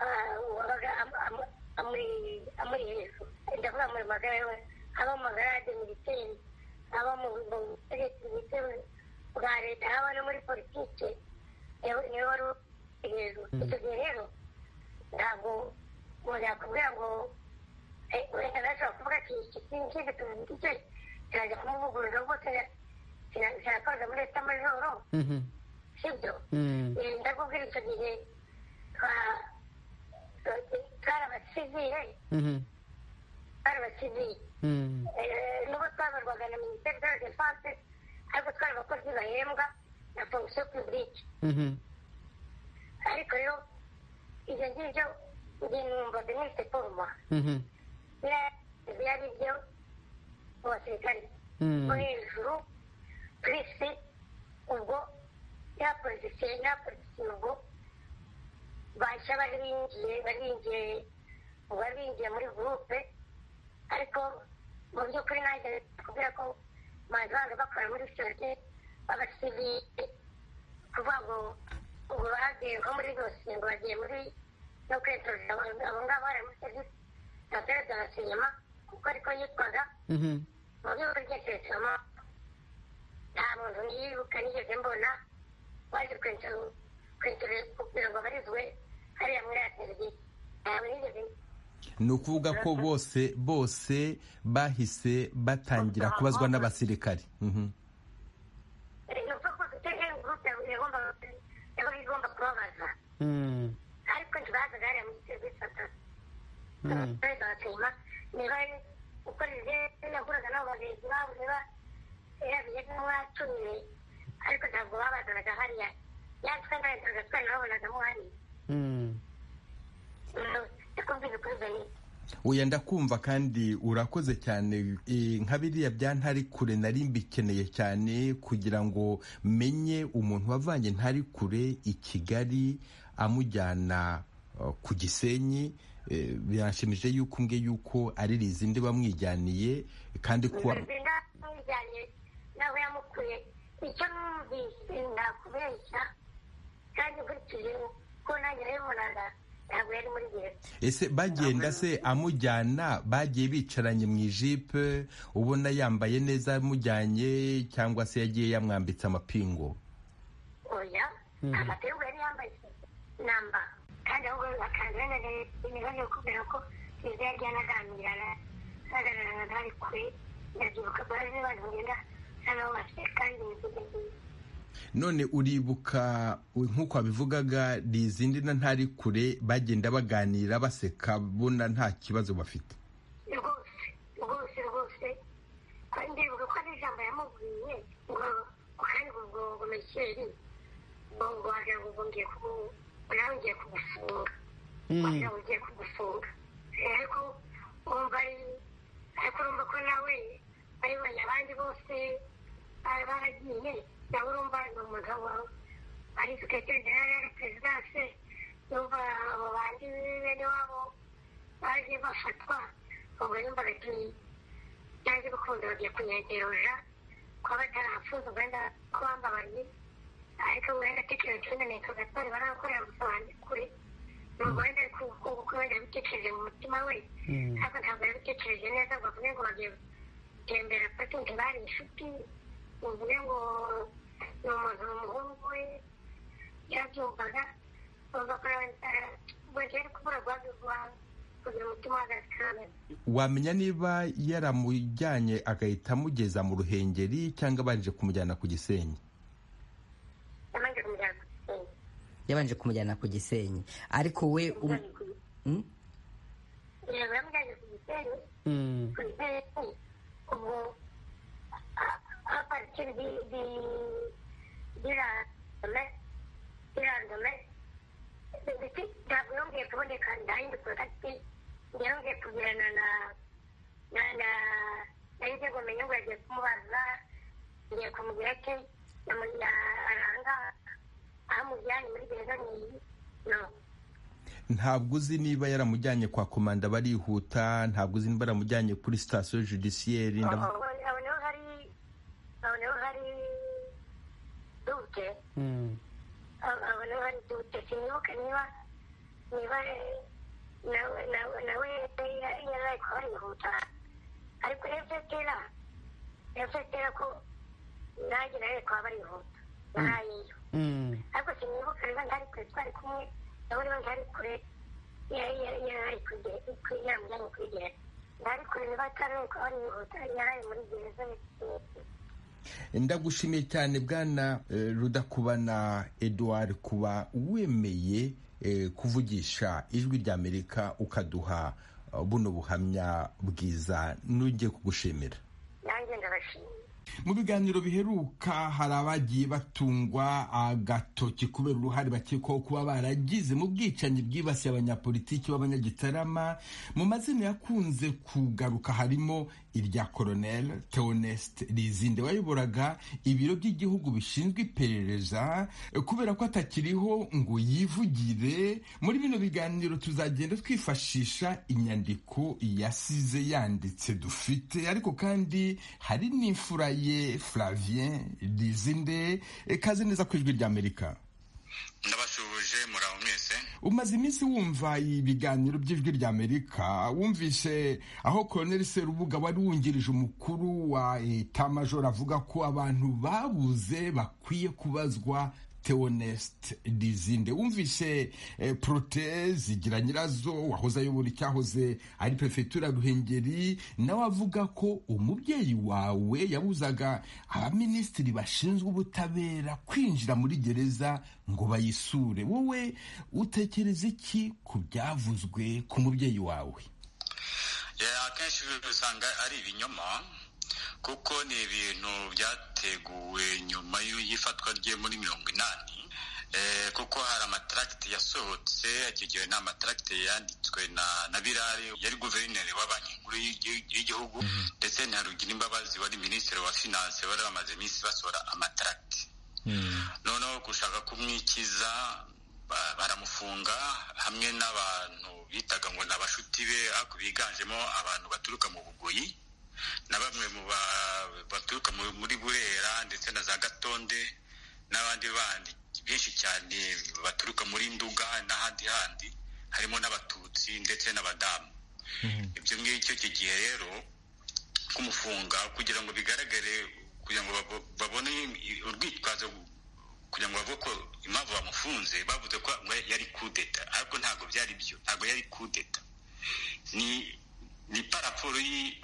ah, wabaga am- am- amuri- amuri hejuru ndavuga muri magara we haba mu magara ya demiteri haba mu mu butegetsi bwite bwa leta haba no muri politike niwe niwe wari uri hejuru icyo gihe rero ntabwo umuntu yakubwira ngo eh, wenda nashobora kuvuga ati iki kintu tuvuge kirajya kumuvugurura rwose kirakoze muri leta majoro sibyo Eh, ndakubwira icyo gihe twa- twa- twari abasivile twari abasivile Eh, nubwo twabarwaga na minisiteri de la defense ariko twari abakozi bahembwa na fonction publique ariko rero ibyo ngibyo binumva binise foruma biriya byo mu basirikare bo hejuru purisi ubwo ya polisi ya polisi ubwo bashya bari binjiye bari binjiye bari binjiye muri gurupe ariko mu by'ukuri nanjye kubwira ko manzi banza bakora muri sosiyete b'abasivile kuvuga ngo ubwo bagiye nko muri rwose ngo bagiye muri no kwitoreza abo abo ngabo bari muri serivisi za perezida na sinema kuko ariko yitwaga mu by'ukuri ryerekana nta muntu nibuka nigeze mbona waje kwitoreza kugira ngo abarizwe hariya muri ya serivisi ntabwo nigeze ni ukuvuga ko bose bose bahise batangira kubazwa n'abasirikare Mhm. ni ukuvuga ko duteze gurupe yagombaga yabaga igomba kubabaza ariko ntibazaga hariya muri serivisi batatu perezida wa sena niba ukoresheje yahuraga nabo bagenzi babo niba yarabiye nk'uwatumiwe ariko ntabwo babazanaga hariya yatwe narenzaga twe nababonagamo hariya ndakubwira ukuri benite oya ndakumva kandi urakoze cyane Eh, nka biriya bya ntari kure nari mbikeneye cyane kugira ngo menye umuntu wavanye ntari kure i kigali amujyana eh, ku gisenyi Eh, biranshimije yuko umbwe yuko ari rizinde bamwijyaniye kandi kuwa Rizinde bijyanye n'aho yamukuye icyo numvise nakubeshya kandi nkurikije ko nanjye nabibonaga ntabwo yari muri gereza ese bagenda se amujyana bagiye bicaranye mu ijipe ubona yambaye neza amujyanye cyangwa se yagiye yamwambitse amapingu oya amategeko yari yambaye namba kandi ahubwo akanzana imibanire kubera ko gereza yari yanaganirana baganiraga ntari kure ndabyibuka bari abantu bagenda n'abo bafite kandi imivugo nziza none uribuka nk'uko wabivugaga ni izindi na ntari kure bagenda baganira baseka bona nta kibazo bafite rwose rwose rwose kandi ndibuka ko ari ijambo yamubwiye ngo kandi ubwo ngo mekeri ngo ngo wagira ngo ubwo ngiye kubu nawe ngiye kugufunga wagira ngo ugiye kugufunga ariko wumva ari ariko urumva ko nawe bayibonye abandi bose bari baragiye nawe urumva ni umugabo ari sekreteri jenerali ari perezidanse yumva abo bandi bene wabo baje bafatwa ubwo yumvaga ati nanjye urukundo bagiye kunyegeroja kuba batarahafunze ubwenda ko bambabariye ariko wenda tekereza cyane neka gatwari barakorera gusa bandi kure nubwo wenda ari kuko wenda yabitekereje mu mutima we ariko ntabwo yabitekereje neza ngo avuge ngo bagiye gutembera patunti bari inshuti uvuge ngo ni umuntu ni umuhungu we yarabyumvaga wumva ko wenda yari kubura guhagurwa kugira umutima w'agasikaramu wamenya niba yaramujyanye agahita amugeza mu ruhengeri cyangwa abanje kumujyana ku gisenyi yabanje kumujyana ku gisenyi yabanje kumujyana ku gisenyi ariko we um- Mm? yego yamujyanye ku gisenyi Mm. ku gisenyi ubwo a- a partir di di di randome di randome ndetse ntabwo yongeye kuboneka ndahinda kontakiti yongeye kugirana na na na nahise ngo menye ngo yagiye kumubaza ngiye kumubwira ati namugira aranga aho amujyanye muri gereza ni iyi no ntabwo uzi niba yaramujyanye kwa komanda barihuta ntabwo uzi niba yaramujyanye kuri sitasiyo judisiyeri ndab- aboneho hari aboneho hari dute aboneho hari dute sinibuka niba niba eh, nawe nawe nawe yari yaraye kuba yihuta ariko efetera efetera ko nanjye nawe kuba barihuta narayeyo ariko sinibuka niba ntari kure twari kumwe nawe niba ntari kure yari yari- yaraye kure yaramujyanye kuri gereza ntari kure niba ataraye kuba yihuta yaraye muri gereza ndagushimiye cyane bwana eh, rudakubana eduard kuba wemeye eh, kuvugisha ijwi ry'amerika ukaduha eh, buno buhamya bwiza n'ugiye kugushimira nanjye ndabashimiye mu biganiro biheruka hari abagiye batungwa agatoki kubera uruhare bakekwaho kuba baragize mu bwicanyi bwibasiye abanyapolitiki b'abanyagitarama mu mazina yakunze kugaruka harimo irya koronel teonest rizinde wayoboraga ibiro by'igihugu bishinzwe iperereza kubera ko atakiriho ngo yivugire muri bino biganiro tuzagenda twifashisha inyandiko yasize yanditse dufite ariko kandi hari n'imfura ye flavien rizinde kaze neza ku ijwi ry'amerika ndabasuhuje muraho mwese umaze iminsi wumva ibiganiro by'ijwi ry'amerika wumvise aho koroneli serubuga wari wungirije umukuru wa eta majoro avuga ko abantu babuze bakwiye kubazwa teonest dizinde wumvise eh, proteze zigira nyirazo wahoze ayobora icyahoze ari perefegitura ya ruhengeri nawe avuga ko umubyeyi wawe yabuzaga abaminisitiri bashinzwe ubutabera kwinjira muri gereza ngo bayisure wowe utekereza iki ku byavuzwe ku mubyeyi wawe Eh, akenshi usanga ari ibinyoma kuko ni ibintu byateguwe nyuma y'u- y'ifatwa rye muri mirongo inani Eh, kuko hari amataragite yasohotse icyo gihe ni amataragite yanditswe na, na birari yari guverineri wa banki nkuru y'igi- y'igihugu ndetse na rugira imbabazi wari minisitiri wa finance bari bamaze iminsi basohora amataragite noneho gushaka kumwikiza ba- baramufunga hamwe n'abantu bitaga ngo ni abashuti be ariko biganjemo abantu baturuka mu bugoyi na bamwe mu ba- baturuka mu- muri burera ndetse na za gatonde n'abandi bandi benshi cyane baturuka muri nduga n'ahandi handi harimo n'abatutsi ndetse n'abadamu ibyo ngibyo icyo gihe rero kumufunga kugira ngo bigaragare kugira ngo babo- babone i- urwitwazo kugira ngo bavuge ko impamvu bamufunze bavuze ko yari kudeta ariko ntabwo byari byo ntabwo yari kudeta ni ni paraporo y'i-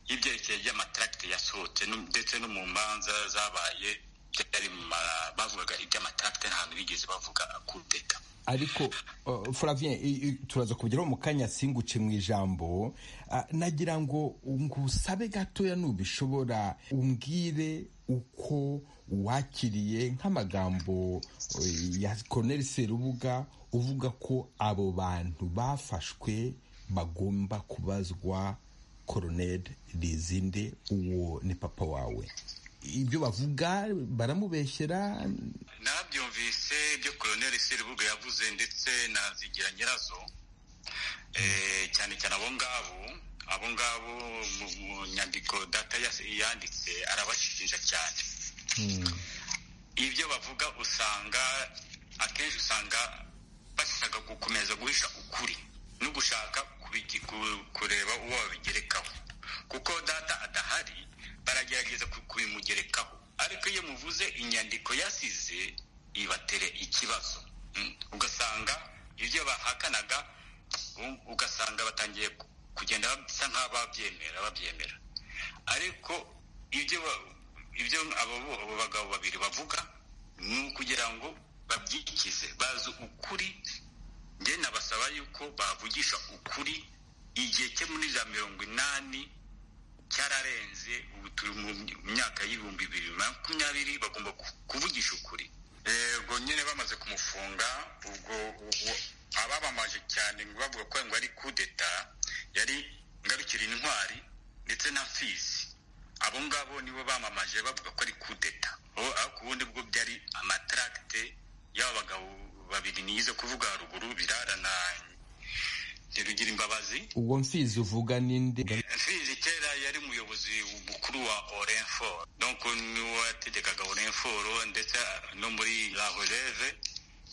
y'ibyerekeye by'amataragite yasohotse nu- ndetse no mu manza zabaye byari mu ma- bavugaga iby'amataragite nta hantu bigeze bavuga kudeta ariko uh, Flavien i- i- turaza kubigeraho mu kanya singuce mu ijambo Ah, nagira ngo ngusabe gatoya nubishobora umbwire uko wakiriye nk'amagambo eh, ya Colonel Serubuga uvuga ko abo bantu bafashwe bagomba kubazwa Colonel Lizinde uwo ni papa wawe ibyo bavuga baramubeshyera nabyumvise ibyo koloneli serubuga yavuze ndetse na zigira nyirazo Eh, cyane cyane abo ngabo abo ngabo mu mu nyandiko data yas- yanditse arabashinja cyane ibyo bavuga usanga akenshi usanga bashaka gukomeza guhisha ukuri no gushaka kubigi- ku- kureba uwo babigerekaho kuko data adahari baragerageza ku- kubimugerekaho ariko iyo muvuze inyandiko yasize ibatera ikibazo Mm. ugasanga ibyo bahakanaga u- ugasanga batangiye ku- kugenda basa nk'ababyemera babyemera ariko ibyo ba- ibyo abo bo- abo bagabo babiri bavuga ni ukugira ngo babyikize bazi ukuri nge nabasaba yuko bavugisha ukuri igihe cye muri za mirongo inani cyararenze ubu turi mu myaka y'ibihumbi bibiri na makumyabiri bagomba ku- kuvugisha ukuri yego nyine bamaze kumufunga ubwo ubwo abamamaje cyane ngo bavuga ko ngo ari kudeta yari ngarukira intwari ndetse na mfizi abo ngabo nibo bamamaje bavuga ko ari kudeta ubu ariko ubundi bwo byari amataragite y'aba bagabo babiri nize kuvuga haruguru birara na ntirugira imbabazi uwo mfizi uvuga ninde mfizi kera yari umuyobozi mukuru wa orenfor donc niwe wategekaga orenfor ndetse no muri la releve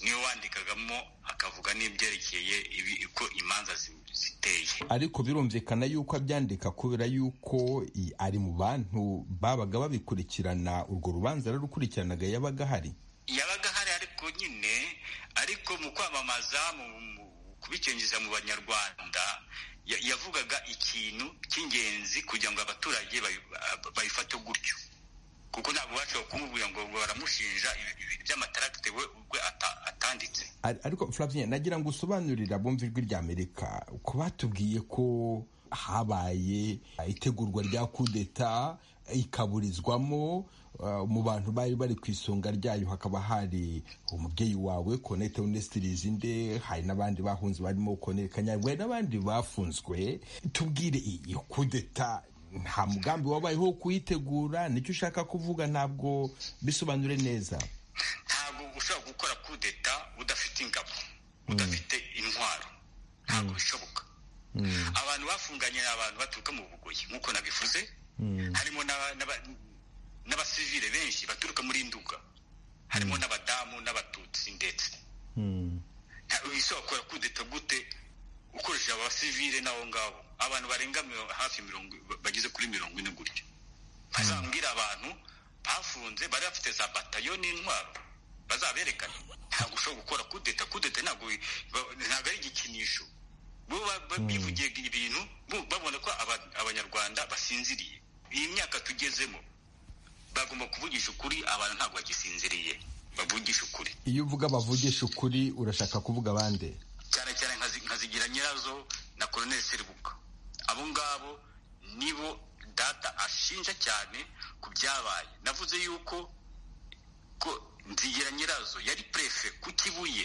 niwe wandikagamo akavuga n'ibyerekeye ibi uko imanza zi- ziteye ariko birumvikana yuko abyandika kubera yuko i- ari mu bantu babaga babikurikirana urwo rubanza yararukurikiranaga yabaga ahari yabaga ahari ariko nyine ariko mu kwamamaza mu mu kubicengeza mu banyarwanda ya- yavugaga ikintu cy'ingenzi kugira ngo abaturage bayi- ba- bayifate gutyo kuko ntabwo bashobora kumubwira ngo ngo baramushinja ibi- ibintu by'amataragite we ubwe ata- atanditse Ar- ariko Flavien nagira ngo usobanurire abumva ijwi rya Amerika ko batubwiye ko habaye itegurwa rya kudeta ikaburizwamo uh, mu bantu bari bari ku isonga ryayo hakaba hari umubyeyi wawe Colonel Théoneste Lizinde hari n'abandi bahunze barimo Colonel Kanyarwe n'abandi bafunzwe tubwire iyi kudeta nta mugambi wabayeho wo kuyitegura nicyo ushaka kuvuga ntabwo bisobanure neza ntabwo ushobora gukora kudeta udafite ingabo udafite intwaro ntabwo bishoboka abantu bafunganye ni abantu baturuka mu bugoyi nk'uko nabivuze harimo n'aba- n'aba- n'abasivile benshi baturuka muri nduga harimo n'abadamu n'abatutsi ndetse nta- ushobora gukora kudeta gute ukoresheje abasivile n'abo ngabo abantu barenga miro- hafi mirongo bageze kuri mirongo ine gutyo bazambwira abantu bafunze bari bafite za batayo n'intwaro bazaberekana ntabwo ushobora gukora kudeta kudeta ntabwo ba- ntabwo ari igikinisho bo ba- ba- bivugiye ibintu bo- babona ko aba- abanyarwanda basinziriye iyi myaka tugezemo bagomba kuvugisha ukuri abantu ntabwo bagisinziriye bavugisha ukuri iyo uvuga bavugisha ukuri urashaka kuvuga abandi cyane cyane nkazi- nkazigira nyirazo na koloneli seribuka abo ngabo nibo data ashinja cyane ku byabaye navuze yuko ko nzigira nyirazo yari prefe ku kibuye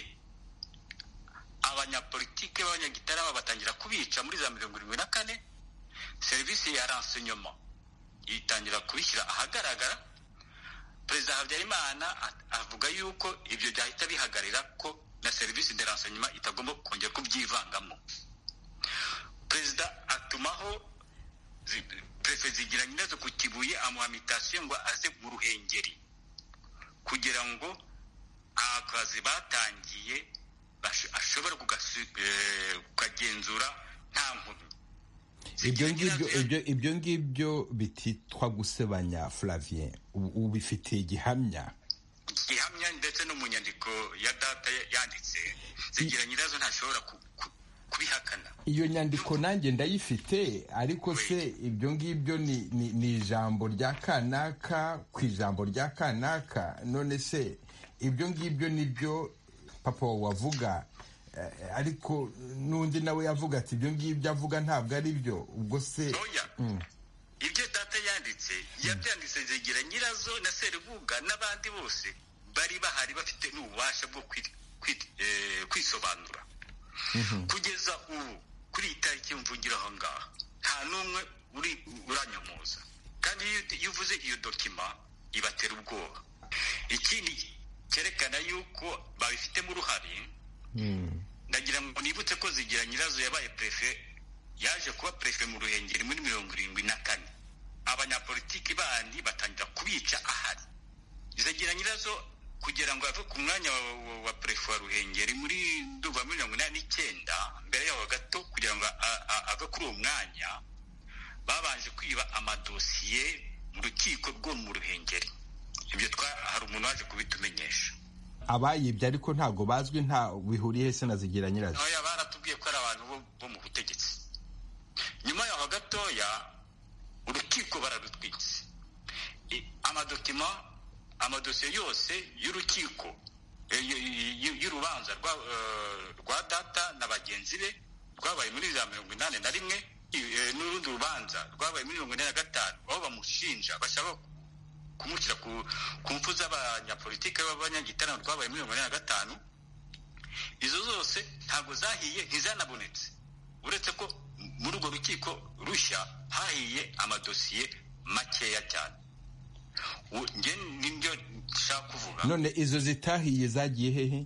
abanyapolitike b'abanyagitarama batangira kubica muri za mirongo irindwi na kane serivisi ya renseignement itangira kubishyira ahagaragara perezida habyarimana a- avuga yuko ibyo byahita bihagarira ko na serivisi de renseignement itagomba kongera kubyivangamo perezida atumaho zi- prefe zigira yatangiye ashobora kukagenzura nta nkomyi ibyo ngibyo ibyo ibyo ngibyo bititwa gusebanya Flavien Ubu- ubifitiye igihamya gihamya ndetse no mu nyandiko ya data ya- yanditse zigira nyirazo ntashobora ku- ku- kubihakana iyo nyandiko nanjye ndayifite ariko se ibyo ngibyo ni ni- ni ijambo rya kanaka ku ijambo rya kanaka none se ibyo ngibyo nibyo papa wawe avuga eh, ariko n'undi nawe yavuga ati ibyo ngibyo avuga ntabwo ari byo ubwo se Mm. ibyo data yanditse yabyanditse zigira nyirazo na serubuga n'abandi bose bari bahari bafite n'ububasha bwo kwit- kwit- eh, kwisobanura kugeza ubu kuri iyi tariki mvugira aho ngaho nta n'umwe uri uranyomoza kandi iyo ut- iyo uvuze iyo dokima ibatera ubwoba ikindi cyerekana yuko babifitemo uruhare ndagira ngo nibutse ko zigira nyirazo yabaye perefe yaje kuba perefe mu ruhengeri muri mirongo irindwi na kane abanyapolitiki bandi batangira kubica ahari zigira nyirazo kugira ngo ave ku mwanya wa, wa, wa perefe wa ruhengeri muri ndumva mirongo inani n'icyenda mbere yaho gato kugira ngo a- a- ave kuri uwo mwanya babanje kwiba amadosiye mu rukiko rwo mu ruhengeri ibyo twa hari umuntu waje kubitumenyesha abayibye ariko ntabwo bazwi nta bihuriye se na zigira nyirazo oya baratubwiye ko ari abantu bo, bo mu butegetsi nyuma yaho gatoya urukiko bararutwitse I- amadokima amadosiye yose y'urukiko eh, y- y- y- y'urubanza rwa, eh, rwa data na bagenzi be rwabaye muri za mirongo inani na rimwe i- eh, n'urundi rubanza rwabaye muri mirongo ine na gatanu aho bamushinja bashaka kumushyira ku, ku mfu z'abanyapolitike b'abanyagitaramo rwabaye muri mirongo ine na gatanu izo zose ntabwo zahiye ntizanabonetse uretse ko muri urwo rukiko rushya hahiye amadosiye makeya cyane U- nge nibyo nshaka kuvuga none izo zitahiye zagiye hehe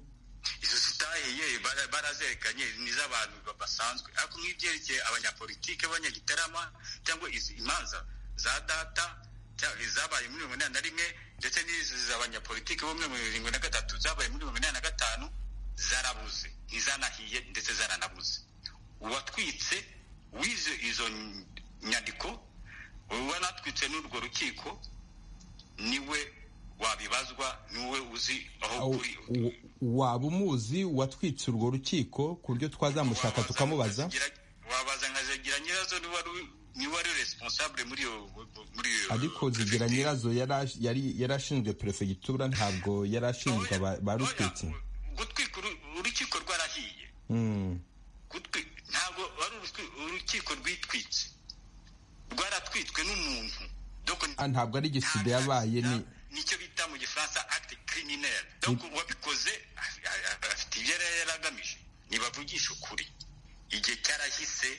izo zitahiye bara- barazerekanye ni iz'abantu ba- basanzwe ariko nk'ibyerekeye abanyapolitike b'abanyagitarama cyangwa izi imanza za data cya- izabaye muri mirongo inani na rimwe ndetse n'izi z'abanyapolitike bo muri mirongo na gatatu zabaye muri mirongo inani na gatanu zarabuze ntizanahiye ndetse zaranabuze uwatwitse wize izo ny- nyandiko uwanatwitse n'urwo rukiko niwe wabibazwa niwe uzi aho kuri U- waba umuzi watwitse urwo rukiko ku buryo twazamushaka tukamubaza wabaza nka zagira nyirazo niba ari niba ari responsable muri iyo muri iyo ariko zigira nyirazo yari- yari- yari ashinzwe perefegitura ntabwo yari ashinzwe aba- ba rutwitsi gutwika uru- urukiko rwarahiye Mm. gutwi- ntabwo ari urukwi- urukiko rwitwitse rwaratwitswe n'umuntu Ah, ntabwo ari igisida yabaye ni nicyo bita mu gifaransa acte criminel donc uwabikoze a- a- a- afite ibyo yari yaragamije nibavugisha ukuri igihe cyarahise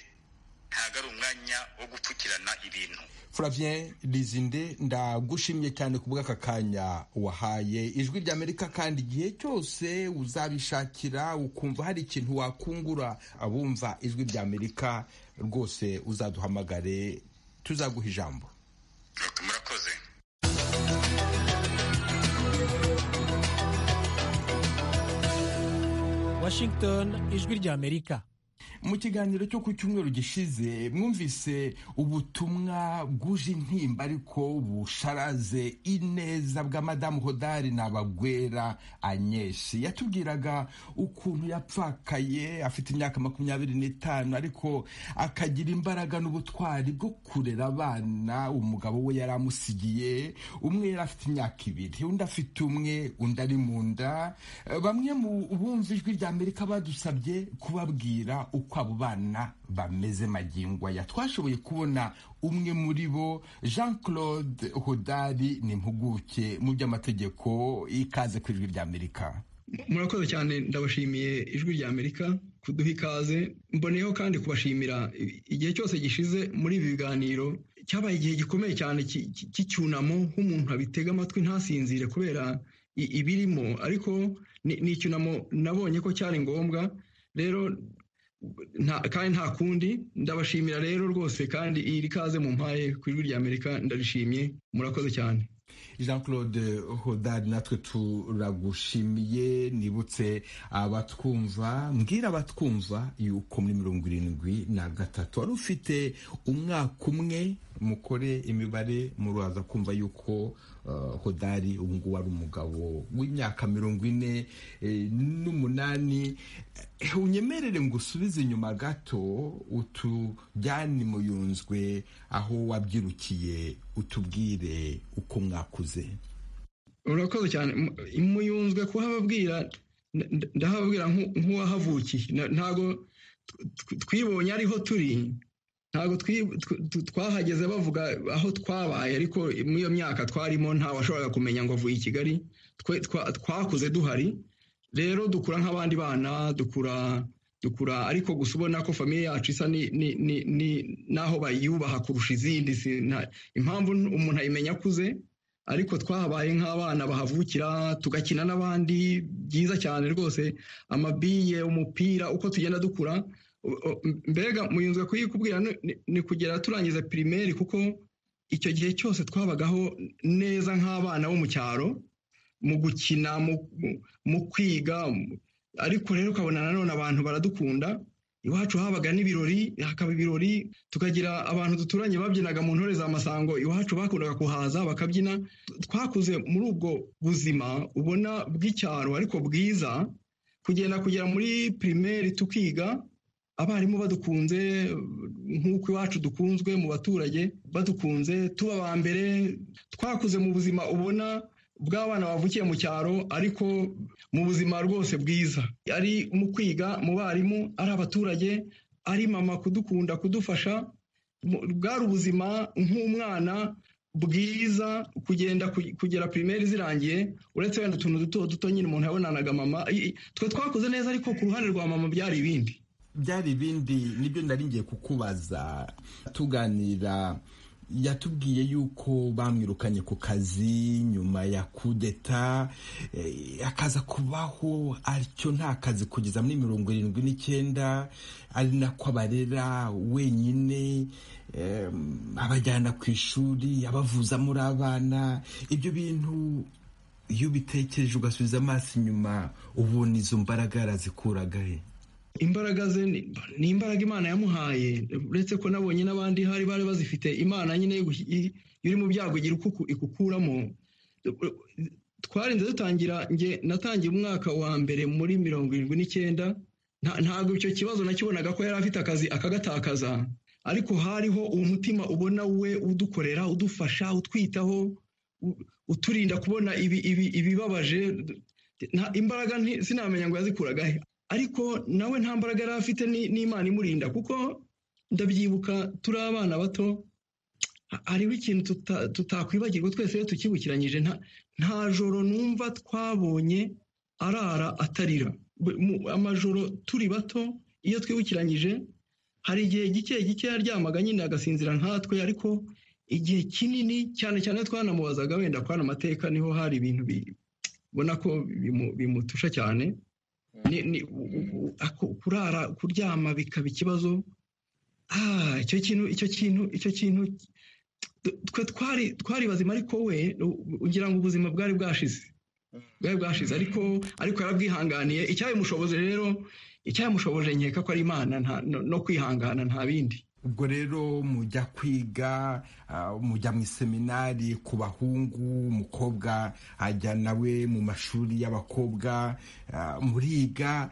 ntabwo ari umwanya wo gupfukirana ibintu Flavien Lizinde ndagushimye cyane ku bw'aka kanya wahaye ijwi ry'Amerika kandi igihe cyose uzabishakira ukumva hari ikintu wakungura abumva ijwi ry'Amerika rwose uzaduhamagare tuzaguha ijambo murakoze Washington ijwi ry'Amerika mu kiganiro cyo ku cyumweru gishize mwumvise ubutumwa bwuje intimba ariko busharaze ineza bwa madamu hodari n'abagwera agnes yatubwiraga ukuntu yapfakaye afite imyaka makumyabiri n'itanu ariko akagira imbaraga n'ubutwari bwo kurera abana umugabo we yari amusigiye umwe yari afite imyaka ibiri undi afite umwe undi ari mu nda Eh, bamwe mu bumva ijwi ry'amerika badusabye kubabwira uko abo bana bameze magingo aya twashoboye kubona umwe muri bo jean claude hodari ni impuguke mu by'amategeko ikaze ku ijwi ry'amerika murakoze cyane ndabashimiye ijwi rya amerika kuduha ikaze mboneyeho kandi kubashimira igihe cyose gishize muri ibi biganiro cyabaye igihe gikomeye cyane ki- ki- cy'icyunamo nk'umuntu abitega amatwi ntasinzire kubera i- ibirimo ariko ni ni icyunamo nabonye ko cyari ngombwa rero nta- kandi nta kundi ndabashimira rero rwose kandi iri kaze mu mpaye ku ijwi rya amerika ndarishimye murakoze cyane jean claude hodard natwe turagushimiye nibutse abatwumva mbwira abatwumva yuko muri mirongo irindwi na gatatu wari ufite umwaka umwe mukore imibare muraza kumva yuko hodari ubu ngubu ari umugabo w'imyaka mirongo ine n'umunani unyemerere ngo usubize inyuma gato utujyane muyunzwe aho wabyirukiye utubwire uko mwakuze urakoze cyane muyunzwe kuhababwira ndahababwira nk'uwahavukiye ntabwo twibonye ariho turi ntabwo twahageze bavuga aho twabaye ariko muri iyo myaka twarimo washoboraga kumenya ngo avuye i kigali twakuze duhari rero dukura nk'abandi bana dukura dukura ariko gusa ubona ko famiye yacu isa n'aho bayubaha kurusha izindi impamvu umuntu ayimenya akuze ariko twahabaye nk'abana bahavukira tugakina n'abandi byiza cyane rwose amabiye umupira uko tugenda dukura mbega muyunzwe kuyikubwira ni kugera turangiza pirimeri kuko icyo gihe cyose twabagaho neza nk'abana bo mu cyaro mu gukina mu kwiga ariko rero ukabona nanone abantu baradukunda iwacu habaga n'ibirori hakaba ibirori tukagira abantu duturanye babyinaga mu ntore za masango iwacu bakundaga kuhaza bakabyina twakuze muri ubwo buzima ubona bw'icyaro ariko bwiza kugenda kugera muri pirimeri tukiga abarimu badukunze nk'uko iwacu dukunzwe mu baturage badukunze tuba ba mbere twakuze mu buzima ubona bw'abana bavukiye mu cyaro ariko mu buzima rwose bwiza ari mu kwiga mu barimu ari abaturage ari mama kudukunda kudufasha bwari ubuzima nk'umwana bwiza kugenda kugera pirimeri zirangiye uretse wenda utuntu duto duto nyine umuntu yabonanaga mama twe twakuze neza ariko ku ruhande rwa mama byari ibindi byari ibindi nibyo nari ngiye kukubaza tuganira yatubwiye yuko bamwirukanye ku kazi nyuma ya kudeta akaza kubaho aricyo nta kazi kugeza muri mirongo irindwi n'icyenda ari nako abarera wenyine abajyana ku ishuri abavuza muri abana ibyo bintu iyo ubitekereje ugasubiza amaso inyuma ubona izo mbaraga yarazikuraga imbaraga ze ni imbaraga imana yamuhaye uretse ko nabonye n'abandi hari bari bazifite imana nyine iri mu byago igira uko ikukuramo twarinze dutangira nge natangiye umwaka wa mbere muri mirongo irindwi n'icyenda ntabwo icyo kibazo nakibonaga ko yari afite akazi akagatakaza ariko hariho umutima ubona we udukorera udufasha utwitaho uturinda kubona ibibabaje imbaraga sinamenya ngo yazikuragahe ariko nawe nta mbaraga yari afite n'imana imurinda kuko ndabyibuka turi abana bato hariho ikintu tutakwibagirwa twese iyo tukibukiranyije nta joro numva twabonye arara atarira amajoro turi bato iyo twibukiranyije hari igihe gike gike yaryamaga nyine agasinzira nkatwe ariko igihe kinini cyane cyane twanamubazaga wenda kwana amateka niho hari ibintu ubona ko bimutusha cyane kurara kuryama bikaba ikibazo icyo kintu icyo kintu icyo kintu twe twari twari bazima ariko we ugira ngo ubuzima bwari bwashize bwari bwashize ariko ariko yarabwihanganiye icyabimushoboje rero icyabimushoboje nkeka ko ari imana no kwihangana nta bindi ubwo rero mujya kwiga mujya mu iseminari ku bahungu umukobwa ajya nawe mu mashuri y'abakobwa muriga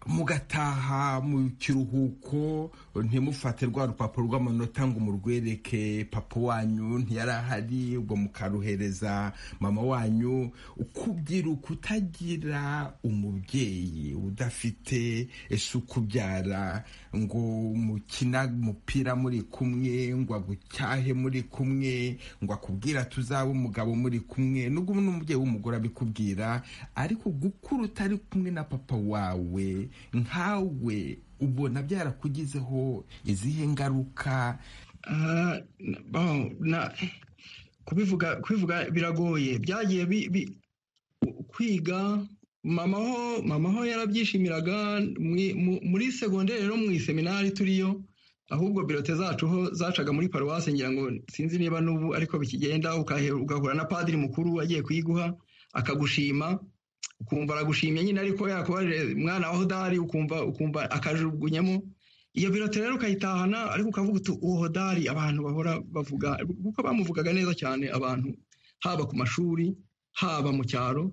mugataha mu kiruhuko ntimufate rwa rupapuro rw'amanota ngo murwereke papa wanyu ntiyari ahari ubwo mukaruhereza mama wanyu kubwira kutagira umubyeyi udafite ese ukubyara ngo mukina umupira muri kumwe ngo agucyahe muri kumwe ngo akubwira tuzaba umugabo muri kumwe nubwo n'umubyeyi w'umugore abikubwira ariko gukura utari kumwe na papa wawe nkawe ubona byarakugizeho izihe ngaruka kubivuga kubivuga biragoye byagiye kwiga mamaho mamaho yarabyishimiraga muri segonderi no mu iseminari turiyo ahubwo birote zacu ho zacaga muri paruwasi ngira ngo sinzi niba n'ubu ariko bikigenda ukahera ugahura na padiri mukuru agiye kuyiguha akagushima ukumva aragushimye nyine ariko yakubarire mwana wa hodari ukumva ukumva akajugunyamo iyo birote rero ukayitahana ariko ukavuga uti uwo hodari abantu bahora bavuga kuko bamuvugaga neza cyane abantu haba ku mashuri haba mu cyaro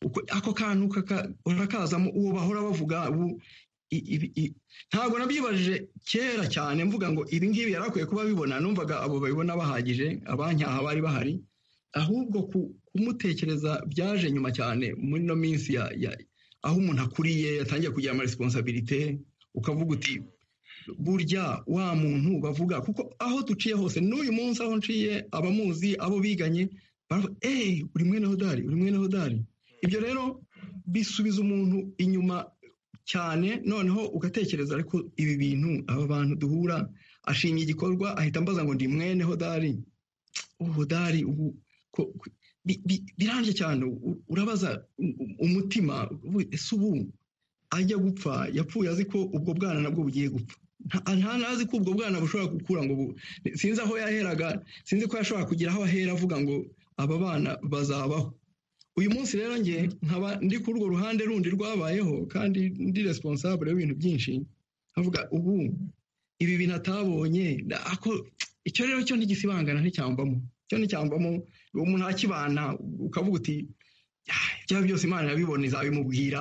uko- ako kantu kaka- urakazamo uwo bahora bavuga ubu i- ibi- i- ntabwo nabyibajije kera cyane mvuga ngo ibi ngibi yari akwiye kuba abibona numvaga abo babibona bahagije abanyaha bari bahari ahubwo ku- kumutekereza byaje nyuma cyane muri ino minsi ya- ya- aho umuntu akuriye yatangiye kugira amaresponsabilite ukavuga uti burya wa muntu bavuga kuko aho duciye hose n'uyu munsi aho nciye abamuzi abo biganye baravuga eee uri mwene hodari uri mwene hodari ibyo rero bisubiza umuntu inyuma cyane noneho ugatekereza ariko ibi bintu aba bantu duhura ashimye igikorwa ahita ambaza ngo ndi mwene hodari ubudari ubu ko- ko- bi- bi- birambye cyane u- urabaza u- u- umutima ubu- ese ubu ajya gupfa yapfuye azi ko ubwo bwana nabwo bugiye gupfa nta nta- ntazi ko ubwo bwana bushobora gukura ngo bu- sinzi aho yaheraga sinzi ko yashobora kugira aho ahera avuga ngo aba bana bazabaho uyu munsi rero njye nkaba ndi kuri urwo ruhande rundi rwabayeho kandi ndi responsable y'ibintu byinshi nkavuga ubu ibi bintu atabonye na- ako- icyo rero cyo ntigisibangana nticyambamo cyo nticyambamo uwo muntu akibana ukavuga uti "Ah, byaba byose imana irabibona izabimubwira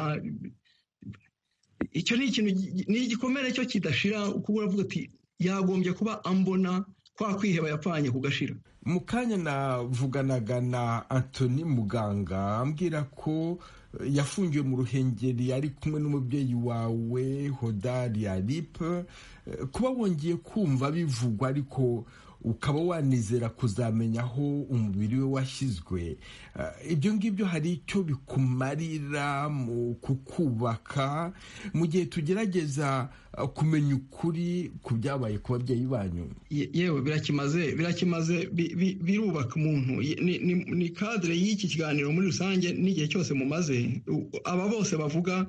icyo ni ikintu gi- gi- ni igikomere cyo kidashira kuko uravuga uti yagombye kuba ambona kwa kwiheba yapfanye kugashira mu kanya navuganaga na antoni muganga ambwira ko eh, yafungiwe mu ruhengeri ari kumwe n'umubyeyi wawe hodari aripe Eh, kuba wongeye kumva bivugwa ariko ukaba wanizera kuzamenya aho umubiri we washyizwe Eh, ibyo ngibyo hari icyo bikumarira mu kukubaka mu gihe tugerageza eh, kumenya ukuri ku byabaye ku babyeyi banyu Ye- yewe birakimaze birakimaze bi- bi- birubaka umuntu Ye- ni- ni ni kadire y'iki kiganiro muri rusange n'igihe cyose mumaze u- aba bose bavuga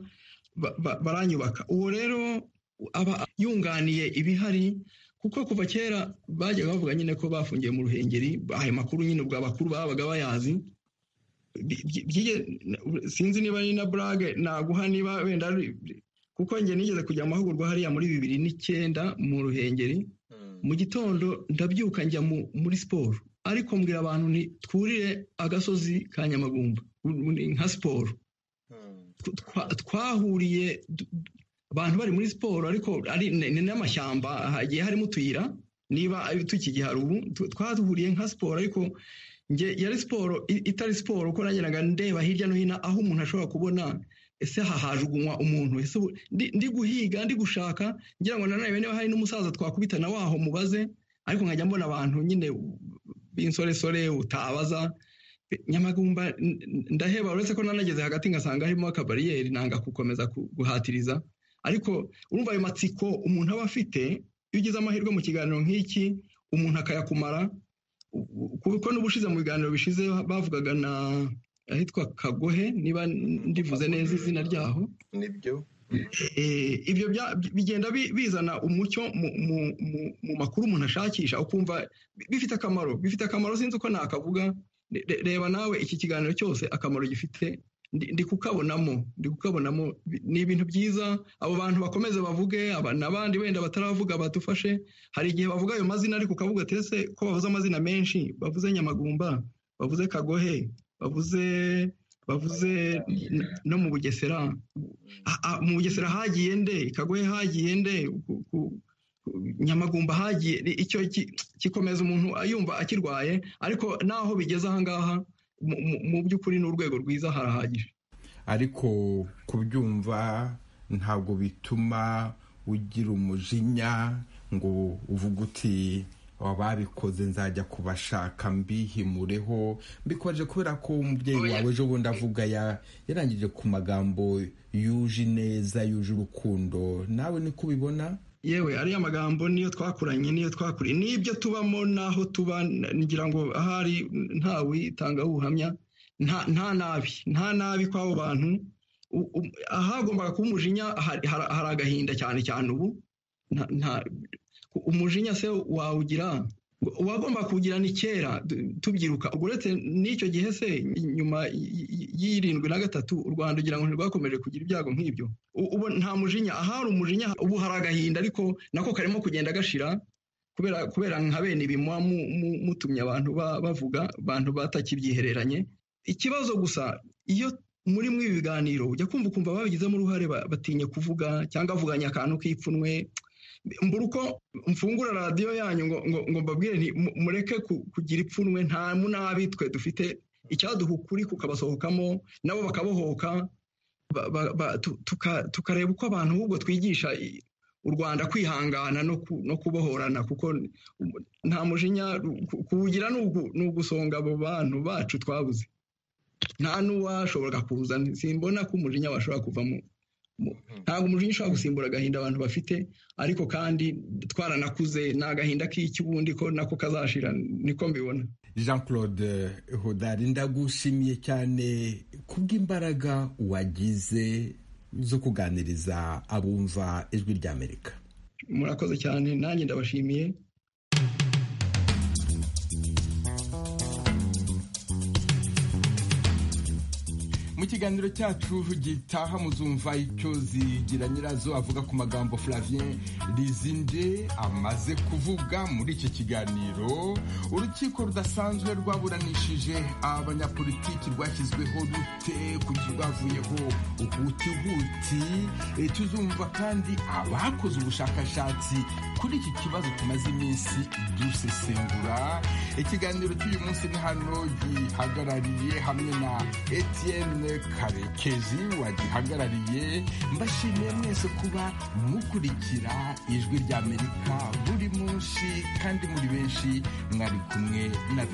ba- ba- baranyubaka uwo rero aba yunganiye ibihari kuko kuva kera bajyaga bavuga nyine ko bafungiye mu ruhengeri ayo makuru nyine ubwo abakuru babaga bayazi Bi- bi- byige- sinzi niba ari na burage naguha niba wenda ari- kuko njye nigeze kujya mu mahugurwa hariya muri bibiri n'icyenda mu ruhengeri mu gitondo ndabyuka njya mu- muri siporo ariko mbwira abantu nti twurire agasozi ka nyamagumba u- ni nka siporo Tw- twa- twahuriye du- abantu bari muri siporo ariko ari ni ni n'amashyamba hagiye harimo utuyira niba ari tukigihari ubu tu- twaduhuriye nka siporo ariko nge yari siporo i- itari siporo kuko nageraga ndeba hirya no hino aho umuntu ashobora kubona ese aha hajugunywa umuntu ese ubu- ndi- ndi guhiga ndi gushaka ngira ngo nanone niba hari n'umusaza twakubitana waho mubaze ariko nkajya mbona abantu nyine b'insoresore utabaza nyamagumba n- n- ndaheba uretse ko nanageze hagati ngasanga harimo akabariyeri nanga gukomeza ku- guhatiriza ariko urumva ayo matsiko umuntu aba afite iyo ugize amahirwe mu kiganiro nk'iki umuntu akayakumara u- kuko n'ubushize mu biganiro bishize bavugaga na ahitwa kagohe niba ndivuze neza izina ryaho nibyo Eh, ibyo bya- bigenda bi- bizana umucyo mu- mu- mu- mu makuru umuntu ashakisha ukumva bi- bifite akamaro bifite akamaro sinzi uko nakavuga Re- re- reba nawe iki kiganiro cyose akamaro gifite ndi- ndi kukabonamo ndi kukabonamo Bi- ni ibintu byiza abo bantu bakomeze bavuge aba- n'abandi wenda bataravuga badufashe hari igihe bavuga ayo mazina ariko ukavuga ati ese ko bavuze amazina menshi bavuze nyamagumba bavuze kagohe bavuze bavuze n- no mu bugesera A- a- mu bugesera hagiye nde kagohe hagiye nde ku- ku- ku- nyamagumba hagiye ni- icyo ki- kikomeza umuntu yumva akirwaye ariko naho bigeze ahangaha mu- mu- mu by'ukuri ni urwego rwiza harahagije ariko kubyumva ntabwo bituma ugira umujinya ngo uvuge uti ababikoze nzajya kubashaka mbihimureho mbikoje kubera ko umubyeyi wawe ejo bundi avuga ya- yarangije ku magambo yuje ineza yuje urukundo nawe niko ubibona yewe ariya magambo niyo twakuranye niyo twakuriye n'ibyo tubamo n'aho tuba n- ngira ngo ahari ntawitanga ubuhamya nta nta nabi nta nabi kw'abo bantu U- u- ahagombaga kuba umujinya hari hari- hari agahinda cyane cyane ubu nta- nta- umujinya se wawugira uwagomba kuwugira ni kera tubyiruka ubwo uretse n'icyo gihe se nyuma y'irindwi na gatatu u rwanda ugira ngo ntirwakomeje kugira ibyago nk'ibyo ubu nta mujinya ahari umujinya ubu hari agahinda ariko nako karimo kugenda gashira kubera nka bene ibi muba mutumye abantu bavuga abantu batakibyihereranye ikibazo gusa iyo muri mwe ibiganiro ujya kumva ukumva babigizemo uruhare batinye kuvuga cyangwa avuganya akantu k'ipfunwe mbura uko mfungura radiyo yanyu ngo ngo mbabwire mureke kugira ipfunwe nta munabi twe dufite icyaduha ukuri kukabasohokamo nabo bakabohoka tukareba uko abantu ahubwo twigisha u rwanda kwihangana no kubohorana kuko nta mujinya kuwugira ni ugusonga abo bantu bacu twabuze nta n'uwashobora kuza simbona ko umujinya washobora kuvamo ntabwo umujinya ushobora gusimbura agahinda abantu bafite ariko kandi twaranakuze ni agahinda k'ikibundi ko nako kazashira niko mbibona jean claude hodari ndagushimiye cyane kubw'imbaraga wagize zo kuganiriza abumva ijwi ry'amerika murakoze cyane nanjye ndabashimiye mu kiganiro cyacu gitaha muzumva icyo zigira nyirazo avuga ku magambo flavien rizinde amaze kuvuga muri iki kiganiro urukiko rudasanzwe rwaburanishije abanyapolitiki rwashyizweho rute kuki rwavuyeho hutihuti tuzumva kandi abakoze ubushakashatsi kuri iki kibazo tumaze iminsi dusesengura ikiganiro cy'uyu munsi ni hano gihagarariye hamwe na etiyene karekezi wagihagarariye mbashimiye mwese kuba mukurikira ijwi ry'amerika buri munsi kandi muri benshi mwari kumwe na